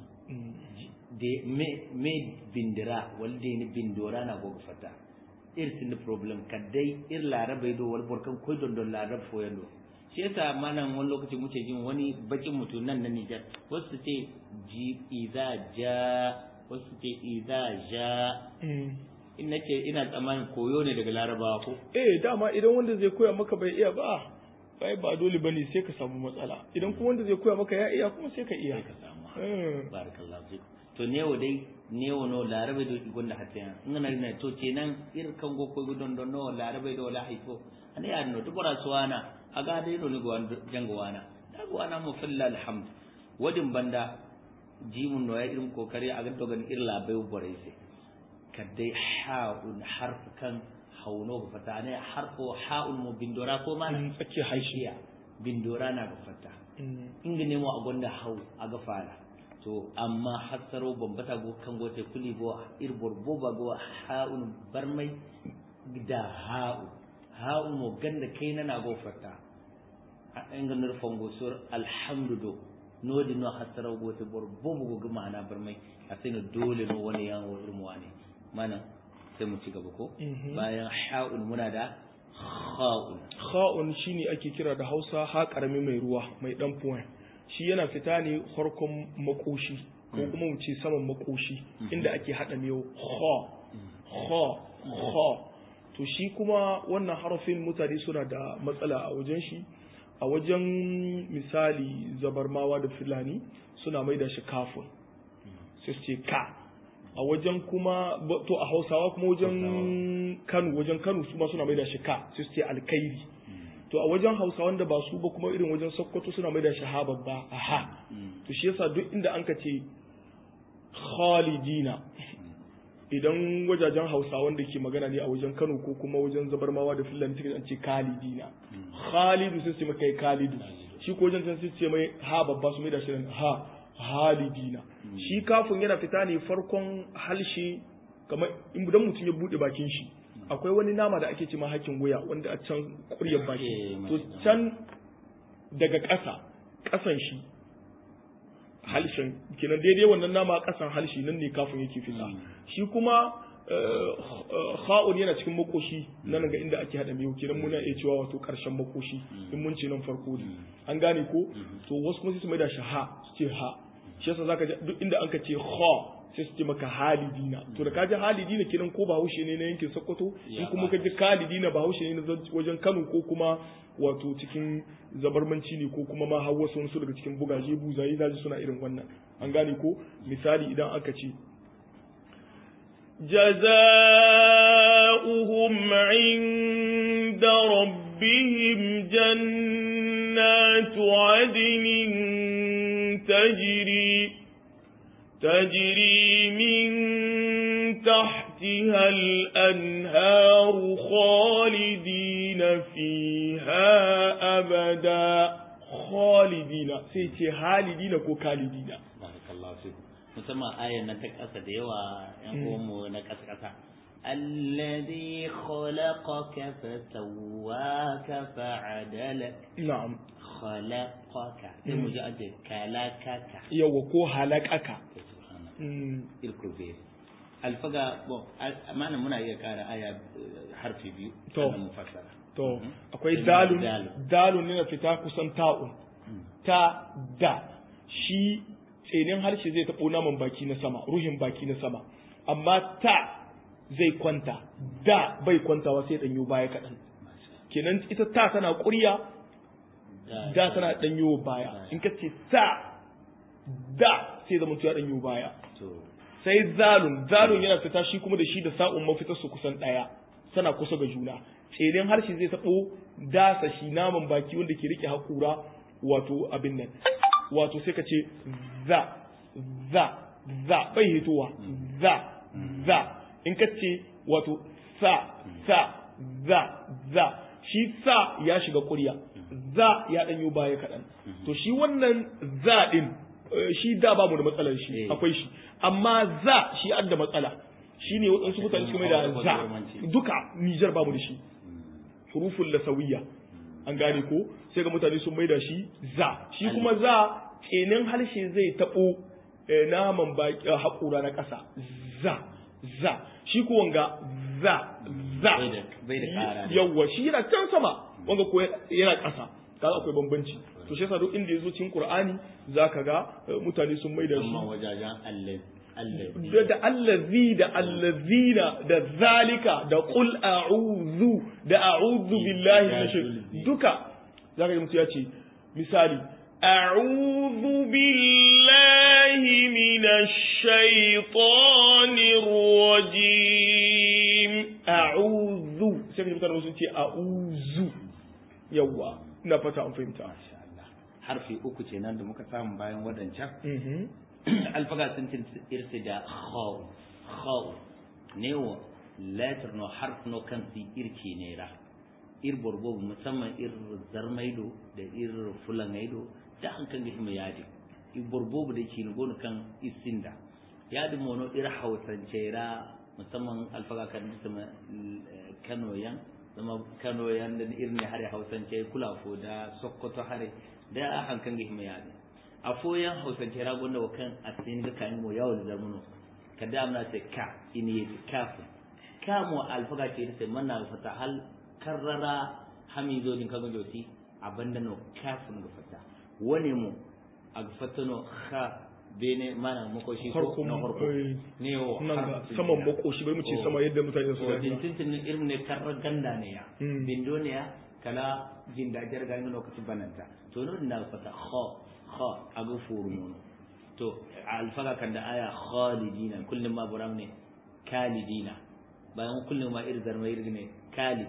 de me me bindira walde ni bindora na go fata ir sin problem kadai ir larabe do wal borkan koy don don larab fo yando shi yasa manan wani lokaci muke jin wani bakin mutum nan na Nijar wasu ce ji iza ja wasu ce iza ja in nace ina tsammanin koyo ne daga larabawa ko eh dama idan wanda zai koya maka bai iya ba bai ba dole bane sai ka samu matsala idan kuma wanda zai koya maka ya iya kuma sai ka iya sai ka samu barakallahu fik to newo dai newo no larabe do gonda hatta ngana na to kenan ir kan go ko gudon don no larabe do la haifo ani ya no dubara suwana aga dai no ni go jango wana da go wana mu filla alhamd wadin banda jimun no ya irin kokari a ganto gan irla bai bore sai kadai ha'un harf kan hauno ba fata ne harfo ha'un mu bindora ko mana tsake haishiya bindora na ga fata inga nemo a gonda hau a ga fara to amma hasaro bambata go kan gote kuli go irbor boba go ha'un barmai da ha'u ha'un mo ganda kai na na go fata inga nurfon go sur alhamdu nodi no hasaro go te bor bobo go gama na barmai asina dole no wani yawo irmu wani mana sai mu ci gaba ko bayan ha'un muna da kha'un kha'un shine ake kira da Hausa ha karami mai ruwa mai dan point shi yana fita ne farkon makoshi ko kuma mu ce saman makoshi inda ake hada miyo kha kha kha to shi kuma wannan harafin mutane suna da matsala a wajen shi a wajen misali zabarmawa da fulani suna mai da shi kafin sai su ce ka a wajen kuma to a hausawa kuma wajen kano wajen kano su ma suna mai da shi ka sai su ce alkairi to a wajen hausa wanda ba su ba kuma irin wajen sokoto suna mai da shi ha babba a ha to shi yasa duk inda an ka ce khalidina idan wajajen hausa wanda ke magana ne a wajen kano ko kuma wajen zabarmawa da fulani suka ce khalidina khalidu sai su mai khalidu shi ko wajen sai ce mai ha babba su mai da shi ha halidina shi kafin yana fita ne farkon halshe kamar idan mutum ya bude bakin shi akwai wani nama da ake ce ma hakin wuya wanda a can kuryar baki to can daga ƙasa ƙasan shi halshen kenan daidai wannan nama ƙasan halshi nan ne kafin yake fita shi kuma kha'un yana cikin makoshi nan ga inda ake hada miyo kenan muna iya cewa wato karshen makoshi in mun ce nan farko ne an gane ko to wasu kuma sai su mai da shi ha su ce ha shi yasa zaka ji duk inda anka ce kha sai su ce maka halidina to da kaji halidina kenan ko bahaushe ne na yankin sokoto in kuma kaji kalidina bahaushe ne na wajen kano ko kuma wato cikin zabarmanci ne ko kuma ma har wasu su daga cikin bugaje buzaye zaji suna irin wannan an gane ko misali idan aka ce جزاؤهم عند ربهم جنات عدن تجري تجري من تحتها الأنهار خالدين فيها أبدا خالدين سيتي خالدين كو خالدين بارك الله فيكم musamman ayan nan ta ƙasa da yawa ‘yan uwanmu na ƙasa-ƙasa. الذي خلقك فسواك فعدلك نعم خلقك sai mu ji an ce kalakaka yawa ko halakaka irkurbe alfaga bon amana muna iya ƙara aya harfi biyu To. sannan mu fassara to Mhm. akwai Sai dalun dalun. dalun ne na fita kusan ta'un ta da shi tsenin harshe zai taɓo naman baki na sama ruhin baki na sama amma ta zai kwanta da bai kwantawa sai ɗanyo baya kaɗan kenan ita ta tana ƙurya da tana ɗanyo baya in ka ce ta da sai zama ya ɗanyo baya to sai zalun zalun yana fita shi kuma da shi da sa'un mafitar su kusan ɗaya sana kusa ga juna tsenin harshe zai taɓo dasa shi naman baki wanda ke rike haƙura wato abin nan wato sai ka ce za za za bai hitowa za za in ka ce wato sa sa za za shi sa ya shiga ƙurya za ya ɗanyo baya kaɗan to shi wannan za ɗin eh, shi da babu da matsalar shi Eh. akwai shi amma za shi an da matsala shi ne waɗansu mutane suka mai da za duka Nijar babu da shi hurufun lasawiyya an gane ko sai ga mutane sun mai da shi za shi kuma za kenan harshe zai taɓo eh, naman baki eh, haƙura na ƙasa za za shi ko wanga za za Bai da- bai da ƙara ne. yawwa shi yana can sama wanga ko yana ƙasa kaga akwai bambanci to shi yasa duk inda yazo cikin Qur'ani zaka ga eh, mutane sun mai da shi amma wajajen Allah Allah da da allazi da allazina da zalika da qul a'udhu da a'udhu billahi minash shaitani duka zaka ji mutum ya ce misali a'udhu billahi minash shaitanir rajim a'udhu sai ka ji mutane sun ce a'udhu yawa ina fata an fahimta masha Allah harfi uku ce nan da muka samu bayan wadancan mhm alfaga sun tin irsi da khaw khaw ne wa letter no harf no kan si irki ne ra ir borbo musamman ir zarmaido da ir fulangaido da an kan gihima yadi ir borbo da ke gonu kan isinda yadi mono ir hausance ra musamman alfaga kan sama kano yan zama kano yan da irin hare hausance kulafo da sokoto hare da an kan gihima yadi a foyan hausance ragon da wakan a tsayin ga kayan mu yawon da zamuno ka da amna sai ka ini yi kafin ka mu alfaga ce sai manna fata hal karrara hamizo din kaga joti abanda no kafin ga fata wani mu a fata no kha bene mana makoshi ko Farkon, na farko eh, ne yo nan ga saman makoshi bai mu ce sama yadda mutane su ko gani din tintin irin ne karra ganda ne ya Mm. bindo ne ya kala jin da jar ga lokacin bananta to no na fata kha kha aga furu mono to alfaga kan da aya khalidina kullum ma buram ne kalidina bayan kullum ma irzar mai ne kalid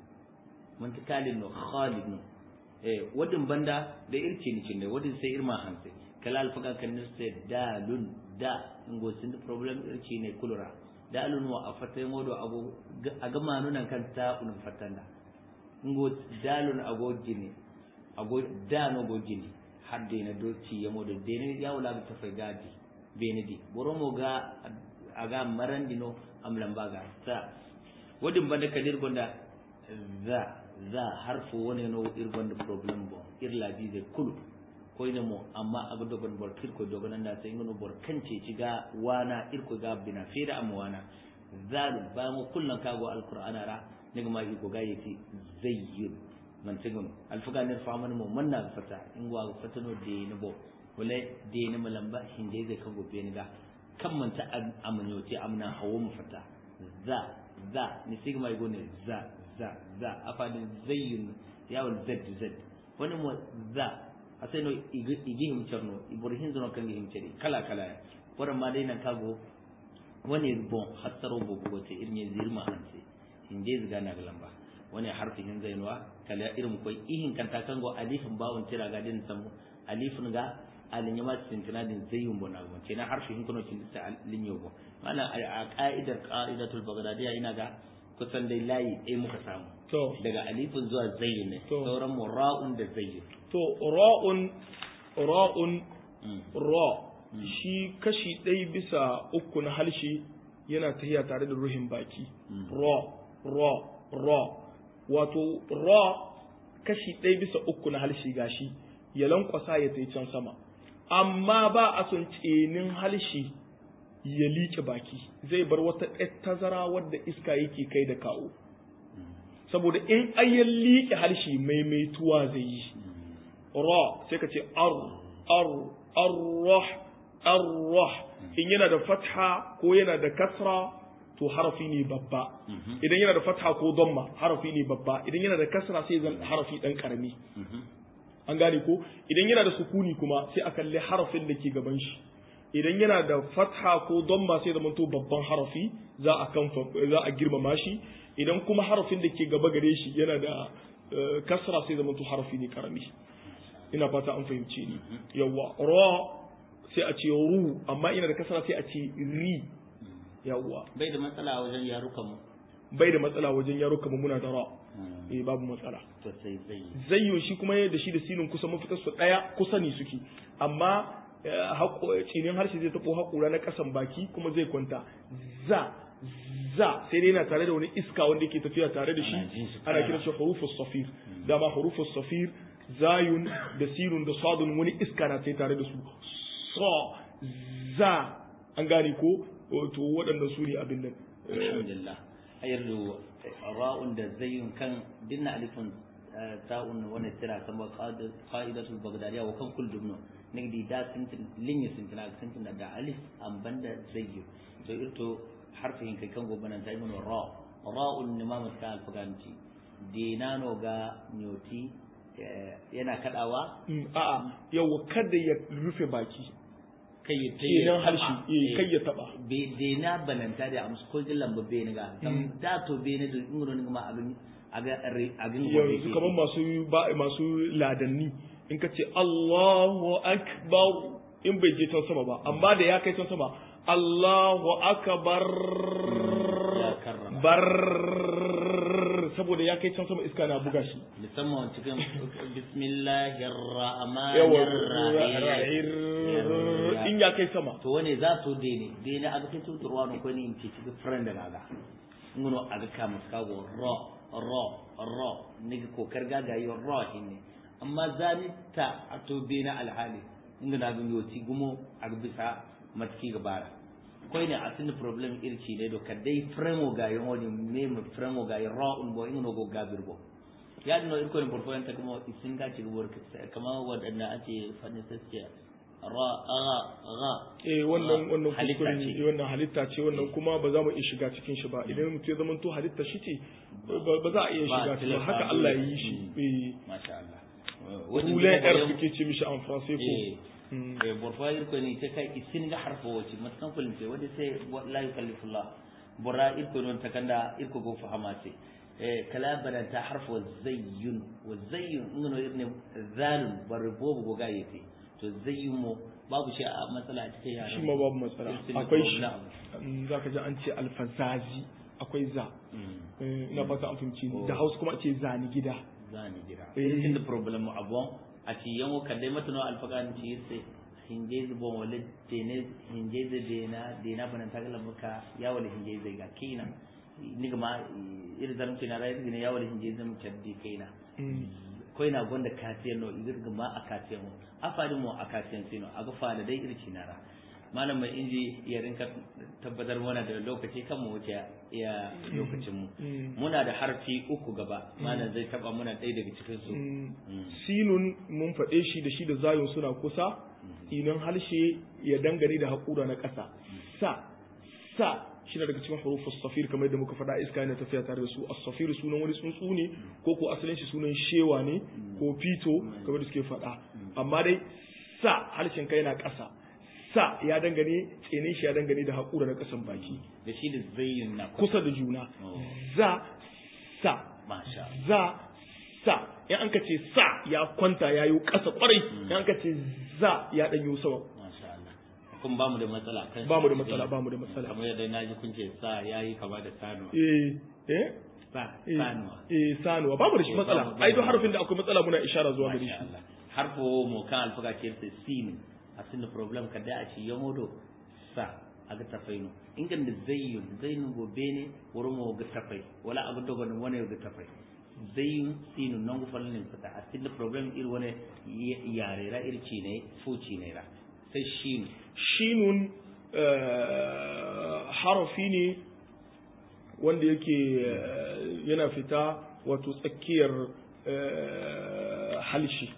man ta kalid no khalid no eh wadin banda da irci ni cinde wadin sai irma hanse kala alfaga kan ne sai dalun da ngo sin problem irci ne kulura dalun wa afata modo ago aga manunan kan ta unun fatanda ngo dalun ago jini ago dano go jini hadde na doci ya modo dene ya wala ta fai gadi benedi boromo ga aga marandino am lambaga sa wadin banda kadir gonda za za harfo woni no irgonda problem bo irla bize kulu koyne mo amma aga dogon bor kirko dogon anda sai ngono bor kance ci ga wana irko ga bina fera am wana zalu ba mo kullan kago alqur'ana ra niga ma iko ga yati zayyun man tegono alfaga ner faman mo manna fata ingwa fatano de ne bo wala de ne malamba hinde zai kago be ni ga kan manta amnyote amna hawo mu fata za za ni sigma igo ne za za za afadin zayyun yawon z z wani mo za asai no igi himcarno ibrahim zono kan himcari kala kala waran ma dai nan kago wani bon hatsaro bo ko te irin zirma hanse inje ziga na galamba wani harfi hin zainwa kala irin koi ihin kanta kango alifin bawon tira ga din samu alifin ga alin yama tintina din zayyun bona gon kenan harfi hin kuno tin ta linyo go mana a ka'idar qa'idatul baghdadiyya ina ga kusan dai layi ɗaya muka samu to daga alifin zuwa zayyun ne To. sauran mu ra'un da zayyun to ra'un ra'un Mm. ra shi kashi ɗaya bisa uku na halshe yana tahiya tare da ruhin baki Mm. ra ra ra wato ra kashi ɗaya bisa uku na halshe gashi ya lankwasa ya tai can sama amma ba a son tsenin halshe ya liƙe baki zai bar wata ɗan tazara wadda iska yake kai da kawo saboda in ayyan liƙe harshe maimaituwa zai yi ra sai ka ce ar ar arrah arrah in yana da fatha ko yana da kasra to harafi ne babba Mhm. idan yana da fatha ko damma harafi ne babba idan yana da kasra sai zan harafi dan karami Mhm. an gane ko idan yana da sukuni kuma sai a kalli harafin da ke gaban shi idan yana da fatha ko damma sai zama to babban harafi za a kan za a girmama shi idan kuma harafin da ke gaba gare shi yana da eh, kasra sai zama to harafi ne karami ina fata an fahimce ni yawa ra sai a ce ru amma ina da kasra sai a ce ri yawa bai da matsala a wajen yarukan mu bai da matsala wajen yaro kamar muna da ra Mm. eh babu matsala to sai zayyin zayyo shi kuma da shi da sinin kusa mafitar su daya kusa ne suke amma eh, haƙo- tsinin harshe zai taɓo haƙura na ƙasan baki kuma zai kwanta za za sai dai yana tare da wani iska wanda yake tafiya tare da shi Ana jin shi ana karara. kiran shi hurufus safir dama hurufus safir zayun da sinun da sadun wani iska na sai tare da su so za an gane ko to waɗannan su ne abin nan alhamdulillah ayardu ra'un da zayyun kan dinna alifun ta'un wani tira kama qa'idatul bagdadiya wa kan kul dubno nigdi da sintin linya sintin ag sintin da alif an banda zayyu to irto harfin kai kan gobanan ta imun ra ra'un nimam ta alfaganci dinano ga nyoti yana kadawa Mm, a'a yawa kada ya rufe baki kai ya kenan harshe eh, kai ya taba be de na bananta da amsu ko gillan ba be ni ga kam da to be ni da ngoro ni ma abin aga agin yanzu kamar masu ba masu ladanni in ka ce Allahu akbar in bai je can sama ba amma da ya kai can sama Allahu akbar ya karrama bar saboda ya kai can sama iska na buga shi musamman cikin bismillahir yawa rahmanir rahim in ya kai sama to wane za to de ne de ne aga kai tuturwa no ko ni in ci cikin friend da ga ngono aga ka muskago ro ro ro ni ko karga ga yo ro hinne amma zani ta ato be na alhali inda na gunyo ti gumo aga bisa matki ga bara koy ne asin problem irci ne do kadai fremo ga yo woni meme fremo ga yo ro un bo ingo go gabir bo ya dino irko ne porfo enta kuma isin ga ci gubor kama wadanda ake fadin sassiya ra ra ra eh wannan wannan halitta kuskure ce. ne wannan halitta ce wannan kuma ba za mu iya shiga cikin shi ba idan mutum ya zama to halitta shi ce ba ba za a iya Ba shiga cikin tilafa haka dole. Allah ya yi shi Mm. eh masha Allah Roulet R suke ce mishi en français ko eh Mm. eh borfa irko ne ta kai isin ga harfo wace matakan fulin ce wanda sai la yukallifullah bora irko non takanda irko go fahama ce eh kala badan ta harfo zayyun wa zayyun ingano irne zalun barbo go ga yete to zayyun mo babu shi a matsala a cikin yaran shi ma babu matsala Isin da akwai shi problem. Mm, za ka ji an ce alfazazi akwai za Mm. Eh, ina fata an fahimci ni Oh. da hausa kuma a ce zani gida zani jira Eh. isin da problem mu abon a ci yanwo kadai matano alfagan ci sai hinje bon wala dene hinje da dena dena banan tagala maka ya wala hinje zai ga kina ni ma ir zam kina rai ne ya wala hinje zam caddi kaina Mm. ko ina gonda katiyan no igir ma a katiyan mu afadi mu a katiyan sino aga fada dai irci nara malam mai inji ya rinka tabbatar mana da lokaci kan mu wuce ya lokacin mu Mm. muna da harfi uku gaba malam zai taba muna ɗaya daga cikin su Mm. Mm. sinun mun faɗe shi da shi da zayun suna kusa inan harshe ya dangane da haƙura na ƙasa sa sa shi daga cikin hurufus safir kamar yadda muka faɗa iska yana tafiya tare da su as-safir sunan wani tsuntsu ne ko ko asalin shi sunan shewa ne ko fito kamar da suke faɗa amma dai sa harshen kai yana ƙasa sa ya dangane tsinin shi ya dangane da haƙura da ƙasan baki da shi da zayin na kusa da juna Oh. za sa masha za sa in an ka ce sa ya kwanta ya yi ƙasa ƙwarai in an ka ce za ya ɗan yi sama masha Allah kun ba mu da matsala kan ba mu da matsala ba mu da matsala kamar yadda na ji kun ce sa yayi kama da sanuwa eh eh sa eh, sanuwa eh sanuwa ba mu da shi Eh, matsala babu- ai duk babu. harfin da akwai matsala muna ishara zuwa gare masha shi Allah harfo mu kan alfaga ke ta sin asin da problem kada a ci yamodo sa aga tafaino ingan da zayyun zayyun gobe ne wurin mu ga tafai wala abu dogo ne wani ga tafai zayyun sinu non gu falin fata asin da problem ir wani yare ra irci ne fuci ne ra sai shin shinun eh, harafi ne wanda yake eh, yana fita wato tsakiyar eh, halshi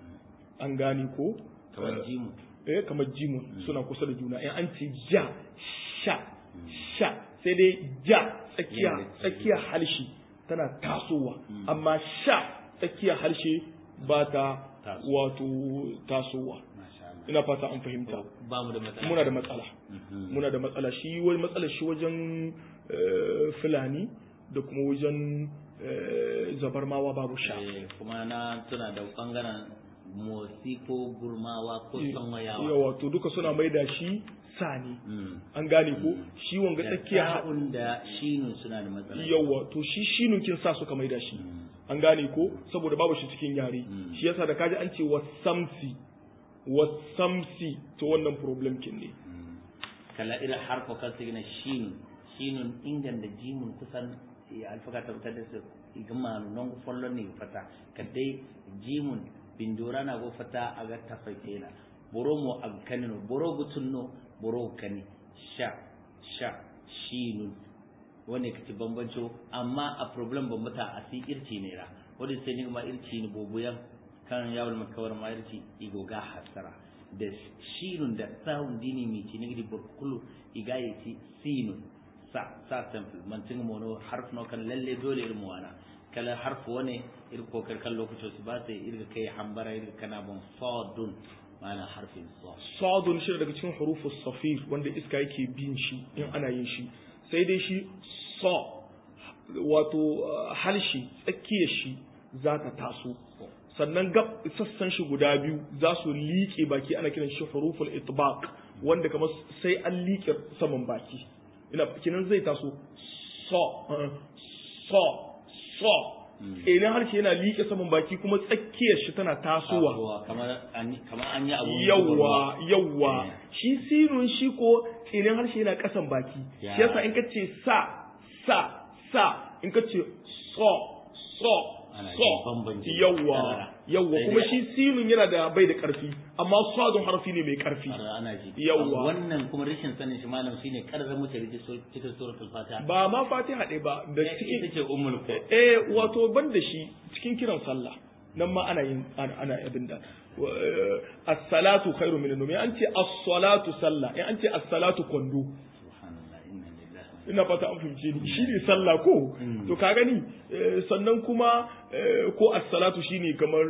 an gani ko kamar jimu eh kamar jimun suna kusa da juna in an ce ja sha sha sai dai ja tsakiya Yana da tsakiya halshi tana tasowa amma sha tsakiya harshe ba ta Taso. wato tasowa masha Allah ina fata an fahimta ba mu da matsala muna da matsala Mhm. muna da matsala shi wani matsala shi wajen eh, fulani da kuma wajen eh, zabarmawa babu sha Eh, kuma na tuna da bangaren motsi ko gurmawa ko sanwayawa yawa to duka suna maida shi sani Mm. an gane ko shi wanga da tsakiya ta'un da shinun suna da matsala yawa to shi shinun kin sa suka maida shi Mm. an gane ko saboda babu shi cikin yare Mm. shi yasa da kaji an ce wasamsi wasamsi to wannan problem kin ne Mm. kala irin harfa kan su gina shinun shinun ingan da jimun kusan ya alfaka tabbatar da su igama non follon ne fata kadai jimun bindora na go fata aga tafaitela boro mo aga kanino boro gutunno boro kani sha sha shinun wanda ka ci bambanco amma a problem bambata a si irci ne ra wanda sai ni ma irci ne bobuyan kan yawon makawar ma irci igo ga hasara da shinun da sahun dini mi ci nigdi burkulu igaye ci sinun sa sa temple man tinga mono harf no kan lalle dole irin wana kala harf wane irin kokar kan lokacin su ba sai irin kai hambara irin kana bon sadun ma'ana harfin sa sadun shi daga cikin hurufus safir wanda iska yake bin shi in ana yin shi sai dai shi so wato uh, halshi tsakiyar shi za ta taso sannan gab sassan shi guda biyu za su liƙe baki ana kiran shi huruful itbaq wanda kamar sai an liƙe saman baki ina kinan zai taso so uh, so so idan harshe yana liƙe saman baki kuma tsakiyar shi tana tasowa Tasowa, kamar an kamar an yi abu yawwa yawwa Eh. shi sirrin shi ko tsinin harshe yana kasan baki Ya. shi yasa in ka ce sa sa sa in ka ce so so Ana so jin bambanci. yawwa Karara. yawwa Sai kuma dai- shi sirrin yana da bai da karfi amma sadun harfi ne mai karfi Har ana ji Yawwa. wannan kuma rashin sanin shi malam shine karrar mutane da so cikin suratul fatiha ba ma fatiha ɗaya ba da ita cikin ce ummul qur'an eh wato ban da shi cikin kiran sallah nan ma ana yin ana ana abin da wa- eh, as-salatu khairu min an-nawm an ce as-salatu sallah in an ce as-salatu kwando subhanallah inna lillahi wa ina fata an fahimce ni shi ne sallah ko Mm. to ka gani eh, sannan kuma eh, ko as-salatu shine kamar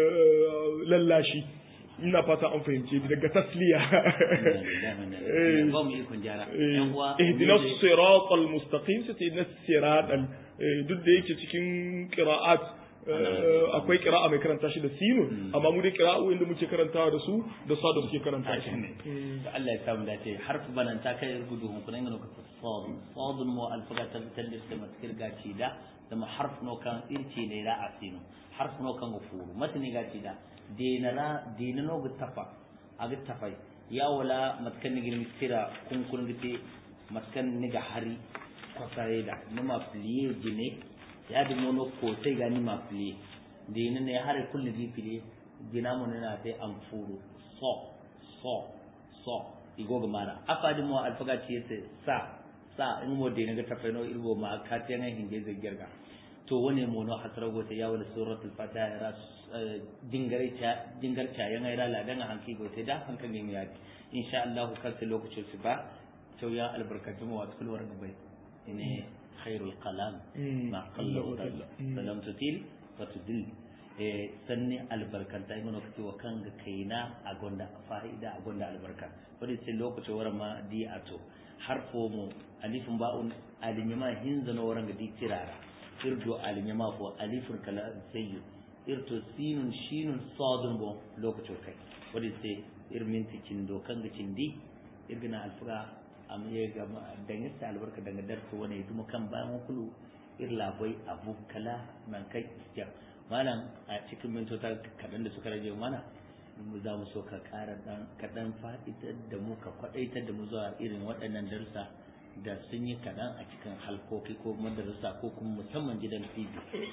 eh, lallashi ina fata an fahimce ni daga tasliya inna lillahi wa inna ilaihi raji'un ba mu ikon jara yan uwa ihdina mu ne- siratal mustaqim sai ihdina siratal eh, duk da yake cikin qira'at eh, akwai qira'a mai karanta shi da sinun amma mu dai qira'u inda muke karantawa da su da sa da suke karanta shi Haka ne. da Allah ya samu dace harfi balanta kai gudu hun kunan gano ka sad sad mu alfaga ta bitan da suka matkir gaci da da ma harf no kan irci ne da asinu harf no kan gufuru matni gaci da denara denano ga tafa aga tafai ya wala matkan ni girmi tira kun kun gite matkan ni ga hari kwasaye da nima pliye jine ya da mono ko sai ga ni ma pliye dena ne har kullu di pliye jina mo ne na sai an furu so so so igoga mara afadi mo alfaga ci yete sa sa in mo de nga tafeno irgo ma ka te nga hinge ze gerga to wone mo no hasra gote ya wala suratul fatiha ra dingare cha dingar cha yang ira la danga hanki gote da hankan ne ya insha Allah kar sai lokacin su ba cewa ya albarkaci mu wasu kulwar gabai ne khairul kalam ma qalla wa dalla salam tutil wa tudil eh sanni albarkanta ai mana kace wa kan ga kaina a gonda fa'ida a gonda albarka wanda sai lokacin waran ma di ato harfo mu alifin ba'un alinyama hinzana waran ga di tirara irdo alinyama ko alifur kala sayyu irto sinun shinun sadun bo lokacin kai wanda sai irmin tikin do kan ga cindi irgina alfura am ye ga dangin sa albarka daga darsu wani duma kan bayan kulu irla bai abu kala nan kai istiya malam a cikin mintota kaɗan da suka rage mana za mu so ka ƙara ɗan kaɗan fa'itar da mu ka kwaɗaitar da mu zuwa irin waɗannan darsa da sun yi kaɗan a cikin halkoki ko madarasa ko kuma musamman gidan tv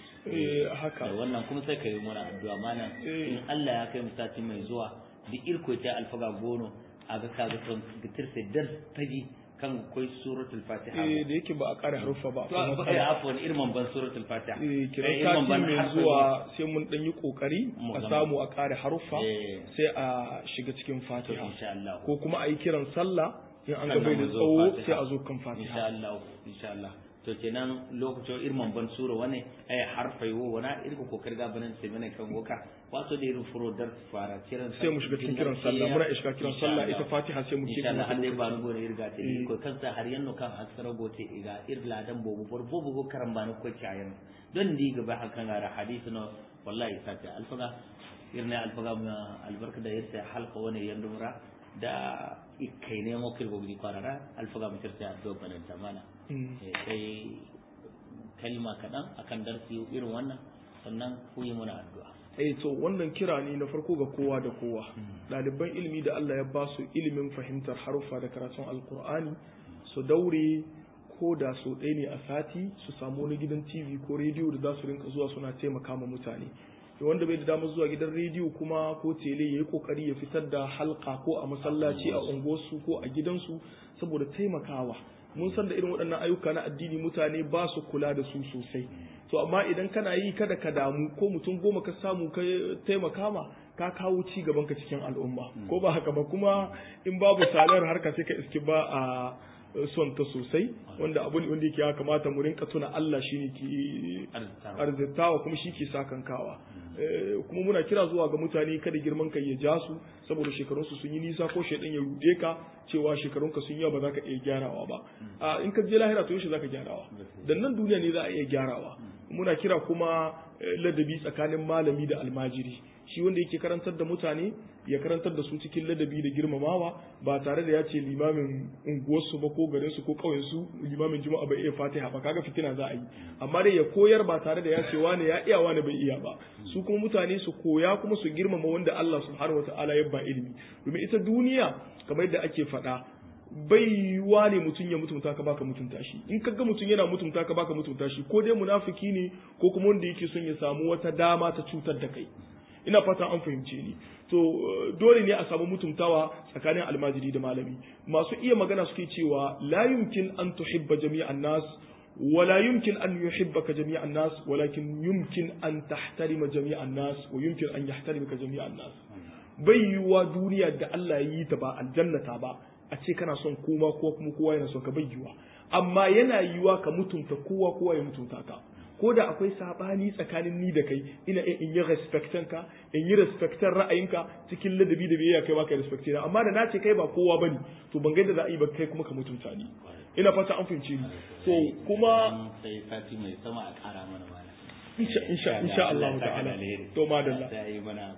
haka wannan kuma sai ka yi mana addu'a malam in Allah ya kai mu sati mai zuwa duk irko ta alfaga gono a ga kaga son gitir sai dar taji kan koi suratul fatiha eh da yake ba a ƙara harufa ba to ba kai afwan irman ban suratul fatiha eh kiran sati mai zuwa sai mun dan yi kokari a samu a ƙara harufa sai a shiga cikin fatiha insha Allah ko kuma a yi kiran sallah in an ga bai da tsawo sai a zo kan fatiha insha Allah insha Allah to kenan lokacin irman ban sura wani ay harfai wo wana irko kokari ga banan sai bane kan goka wato da irin furo dar fara kiran sai mu shiga cikin kiran sallah muna shiga kiran sallah ita fatiha sai mu insha Allah Allah ba nu gore irga te ko kansa har yanno kan askara gote iga irla dan bobu bor bobu go karan ba ko cayan don di ga ba hakan ga hadisi no wallahi sata alfaga irne alfaga albarka da yarta halqa wani yandumra da ikai ne mo kirgo bi kwarara alfaga mu tirta do banan tamana sai kalma kaɗan akan darsi irin wannan sannan ku yi muna addu'a eh to wannan kira ne na farko ga kowa da kowa ɗaliban ilimi da Allah ya ba su ilimin fahimtar haruffa da karatun alkur'ani su daure ko da so ɗaya ne a sati su samu wani gidan tv ko rediyo da za su rinka zuwa suna taimaka ma mutane wanda bai da damar zuwa gidan rediyo kuma ko tele ya yi kokari ya fitar da halka ko a masallaci a unguwarsu ko a gidansu saboda taimakawa mun san da irin waɗannan ayyuka na addini mutane ba su kula da su sosai to amma idan kana yi kada ka damu ko mutum goma ka samu ka taimaka ma ka kawo ci gaban ka cikin al'umma ko ba haka ba kuma in babu salar harka sai ka iski ba a son ta sosai wanda abu ne wanda yake ya kamata mu rinka tuna Allah shine ke arzitawa kuma shi ke sakankawa kuma muna kira zuwa ga mutane kada girman kai ya ja su saboda shekarunsu sun yi nisa ko shaidan ya rude ka cewa shekarunka sun yawa ba za ka iya gyarawa ba a in ka je lahira to yaushe za ka gyarawa dan nan duniya ne za a iya gyarawa muna kira kuma ladabi tsakanin malami da almajiri shi wanda yake karantar da mutane ya karantar da su cikin ladabi da girmamawa ba tare da ya ce limamin unguwarsu ba ko garinsu ko ƙauyensu limamin juma'a bai iya fatiha ba kaga fitina za a yi amma dai ya koyar ba tare da ya ce wane ya iya wane bai iya ba su kuma mutane su koya kuma su girmama wanda Allah subhanahu wataala ya ba ilimi domin ita duniya kamar yadda ake faɗa bai yiwuwa ne mutum ya mutunta ka baka mutunta shi in ka ga mutum yana mutunta ka baka mutunta shi ko dai munafiki ne ko kuma wanda yake son ya samu wata dama ta cutar da kai ina fatan an fahimce ni to dole ne a samu mutuntawa tsakanin almajiri da malami masu iya magana suke cewa la yumkin an tuhibba jami'an nas ولا يمكن أن يحبك جميع الناس ولكن يمكن أن تحترم جميع الناس ويمكن أن يحترمك جميع الناس bai yiwuwa duniya da Allah ya yi ta ba aljannata ba a ce kana son koma ko kuma kowa yana son ka bai yiwuwa amma yana yiwuwa ka mutunta kowa kowa ya mutunta ka ko da akwai sabani tsakanin ni da kai ina in yi respectan ka in yi respectan ra'ayinka cikin ladabi da biyayya kai baka respecte na amma da na ce kai ba kowa bane to ban gaida za a yi ba kai kuma ka mutunta ni ina fata an fahimce ni to kuma sai sati mai sama a kara mana mana insha insha insha Allah ta'ala to madalla sai mana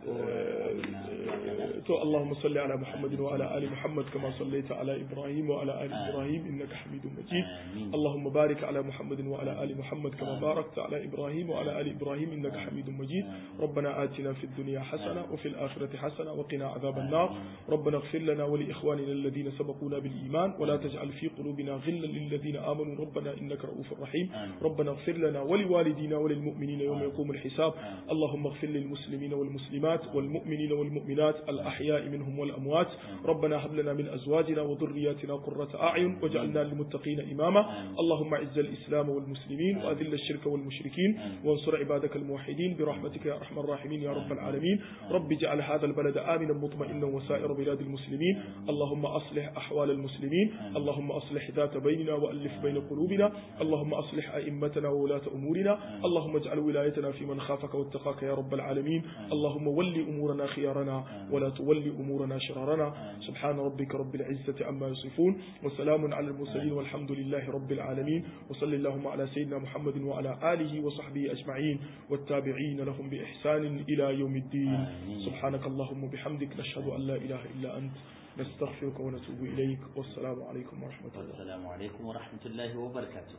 to Allahumma salli ala Muhammad wa ala ali Muhammad kama sallaita ala Ibrahim wa ala ali Ibrahim innaka Hamidum Majid Allahumma barik ala Muhammad wa ala ali Muhammad kama barakta ala Ibrahim wa ala ali Ibrahim innaka Hamidum Majid ربنا آتنا في الدنيا حسنة وفي الآخرة حسنة وقنا عذاب النار ربنا اغفر لنا ولإخواننا الذين سبقونا بالإيمان ولا تجعل في قلوبنا غلا للذين آمنوا ربنا إنك رؤوف رحيم ربنا اغفر لنا ولوالدينا وللمؤمنين المؤمنين يوم يقوم الحساب اللهم اغفر للمسلمين والمسلمات والمؤمنين والمؤمنات الأحياء منهم والأموات ربنا هب لنا من أزواجنا وذرياتنا قرة أعين واجعلنا للمتقين إماما اللهم اعز الإسلام والمسلمين وأذل الشرك والمشركين وانصر عبادك الموحدين برحمتك يا أرحم الراحمين يا رب العالمين رب اجعل هذا البلد آمنا مطمئنا وسائر بلاد المسلمين اللهم أصلح أحوال المسلمين اللهم أصلح ذات بيننا وألف بين قلوبنا اللهم أصلح أئمتنا وولاة أمورنا اللهم اجعل ولايتنا في من خافك واتقاك يا رب العالمين اللهم ول أمورنا خيارنا ولا تول أمورنا شرارنا سبحان ربك رب العزة عما يصفون وسلام على المرسلين والحمد لله رب العالمين وصل اللهم على سيدنا محمد وعلى آله وصحبه أجمعين والتابعين لهم بإحسان إلى يوم الدين سبحانك اللهم وبحمدك نشهد أن لا إله إلا أنت نستغفرك ونتوب إليك والسلام عليكم ورحمة الله والسلام عليكم ورحمة الله وبركاته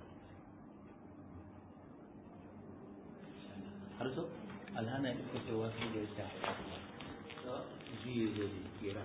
har so alhana ita ce wasu da ita ji zo da kira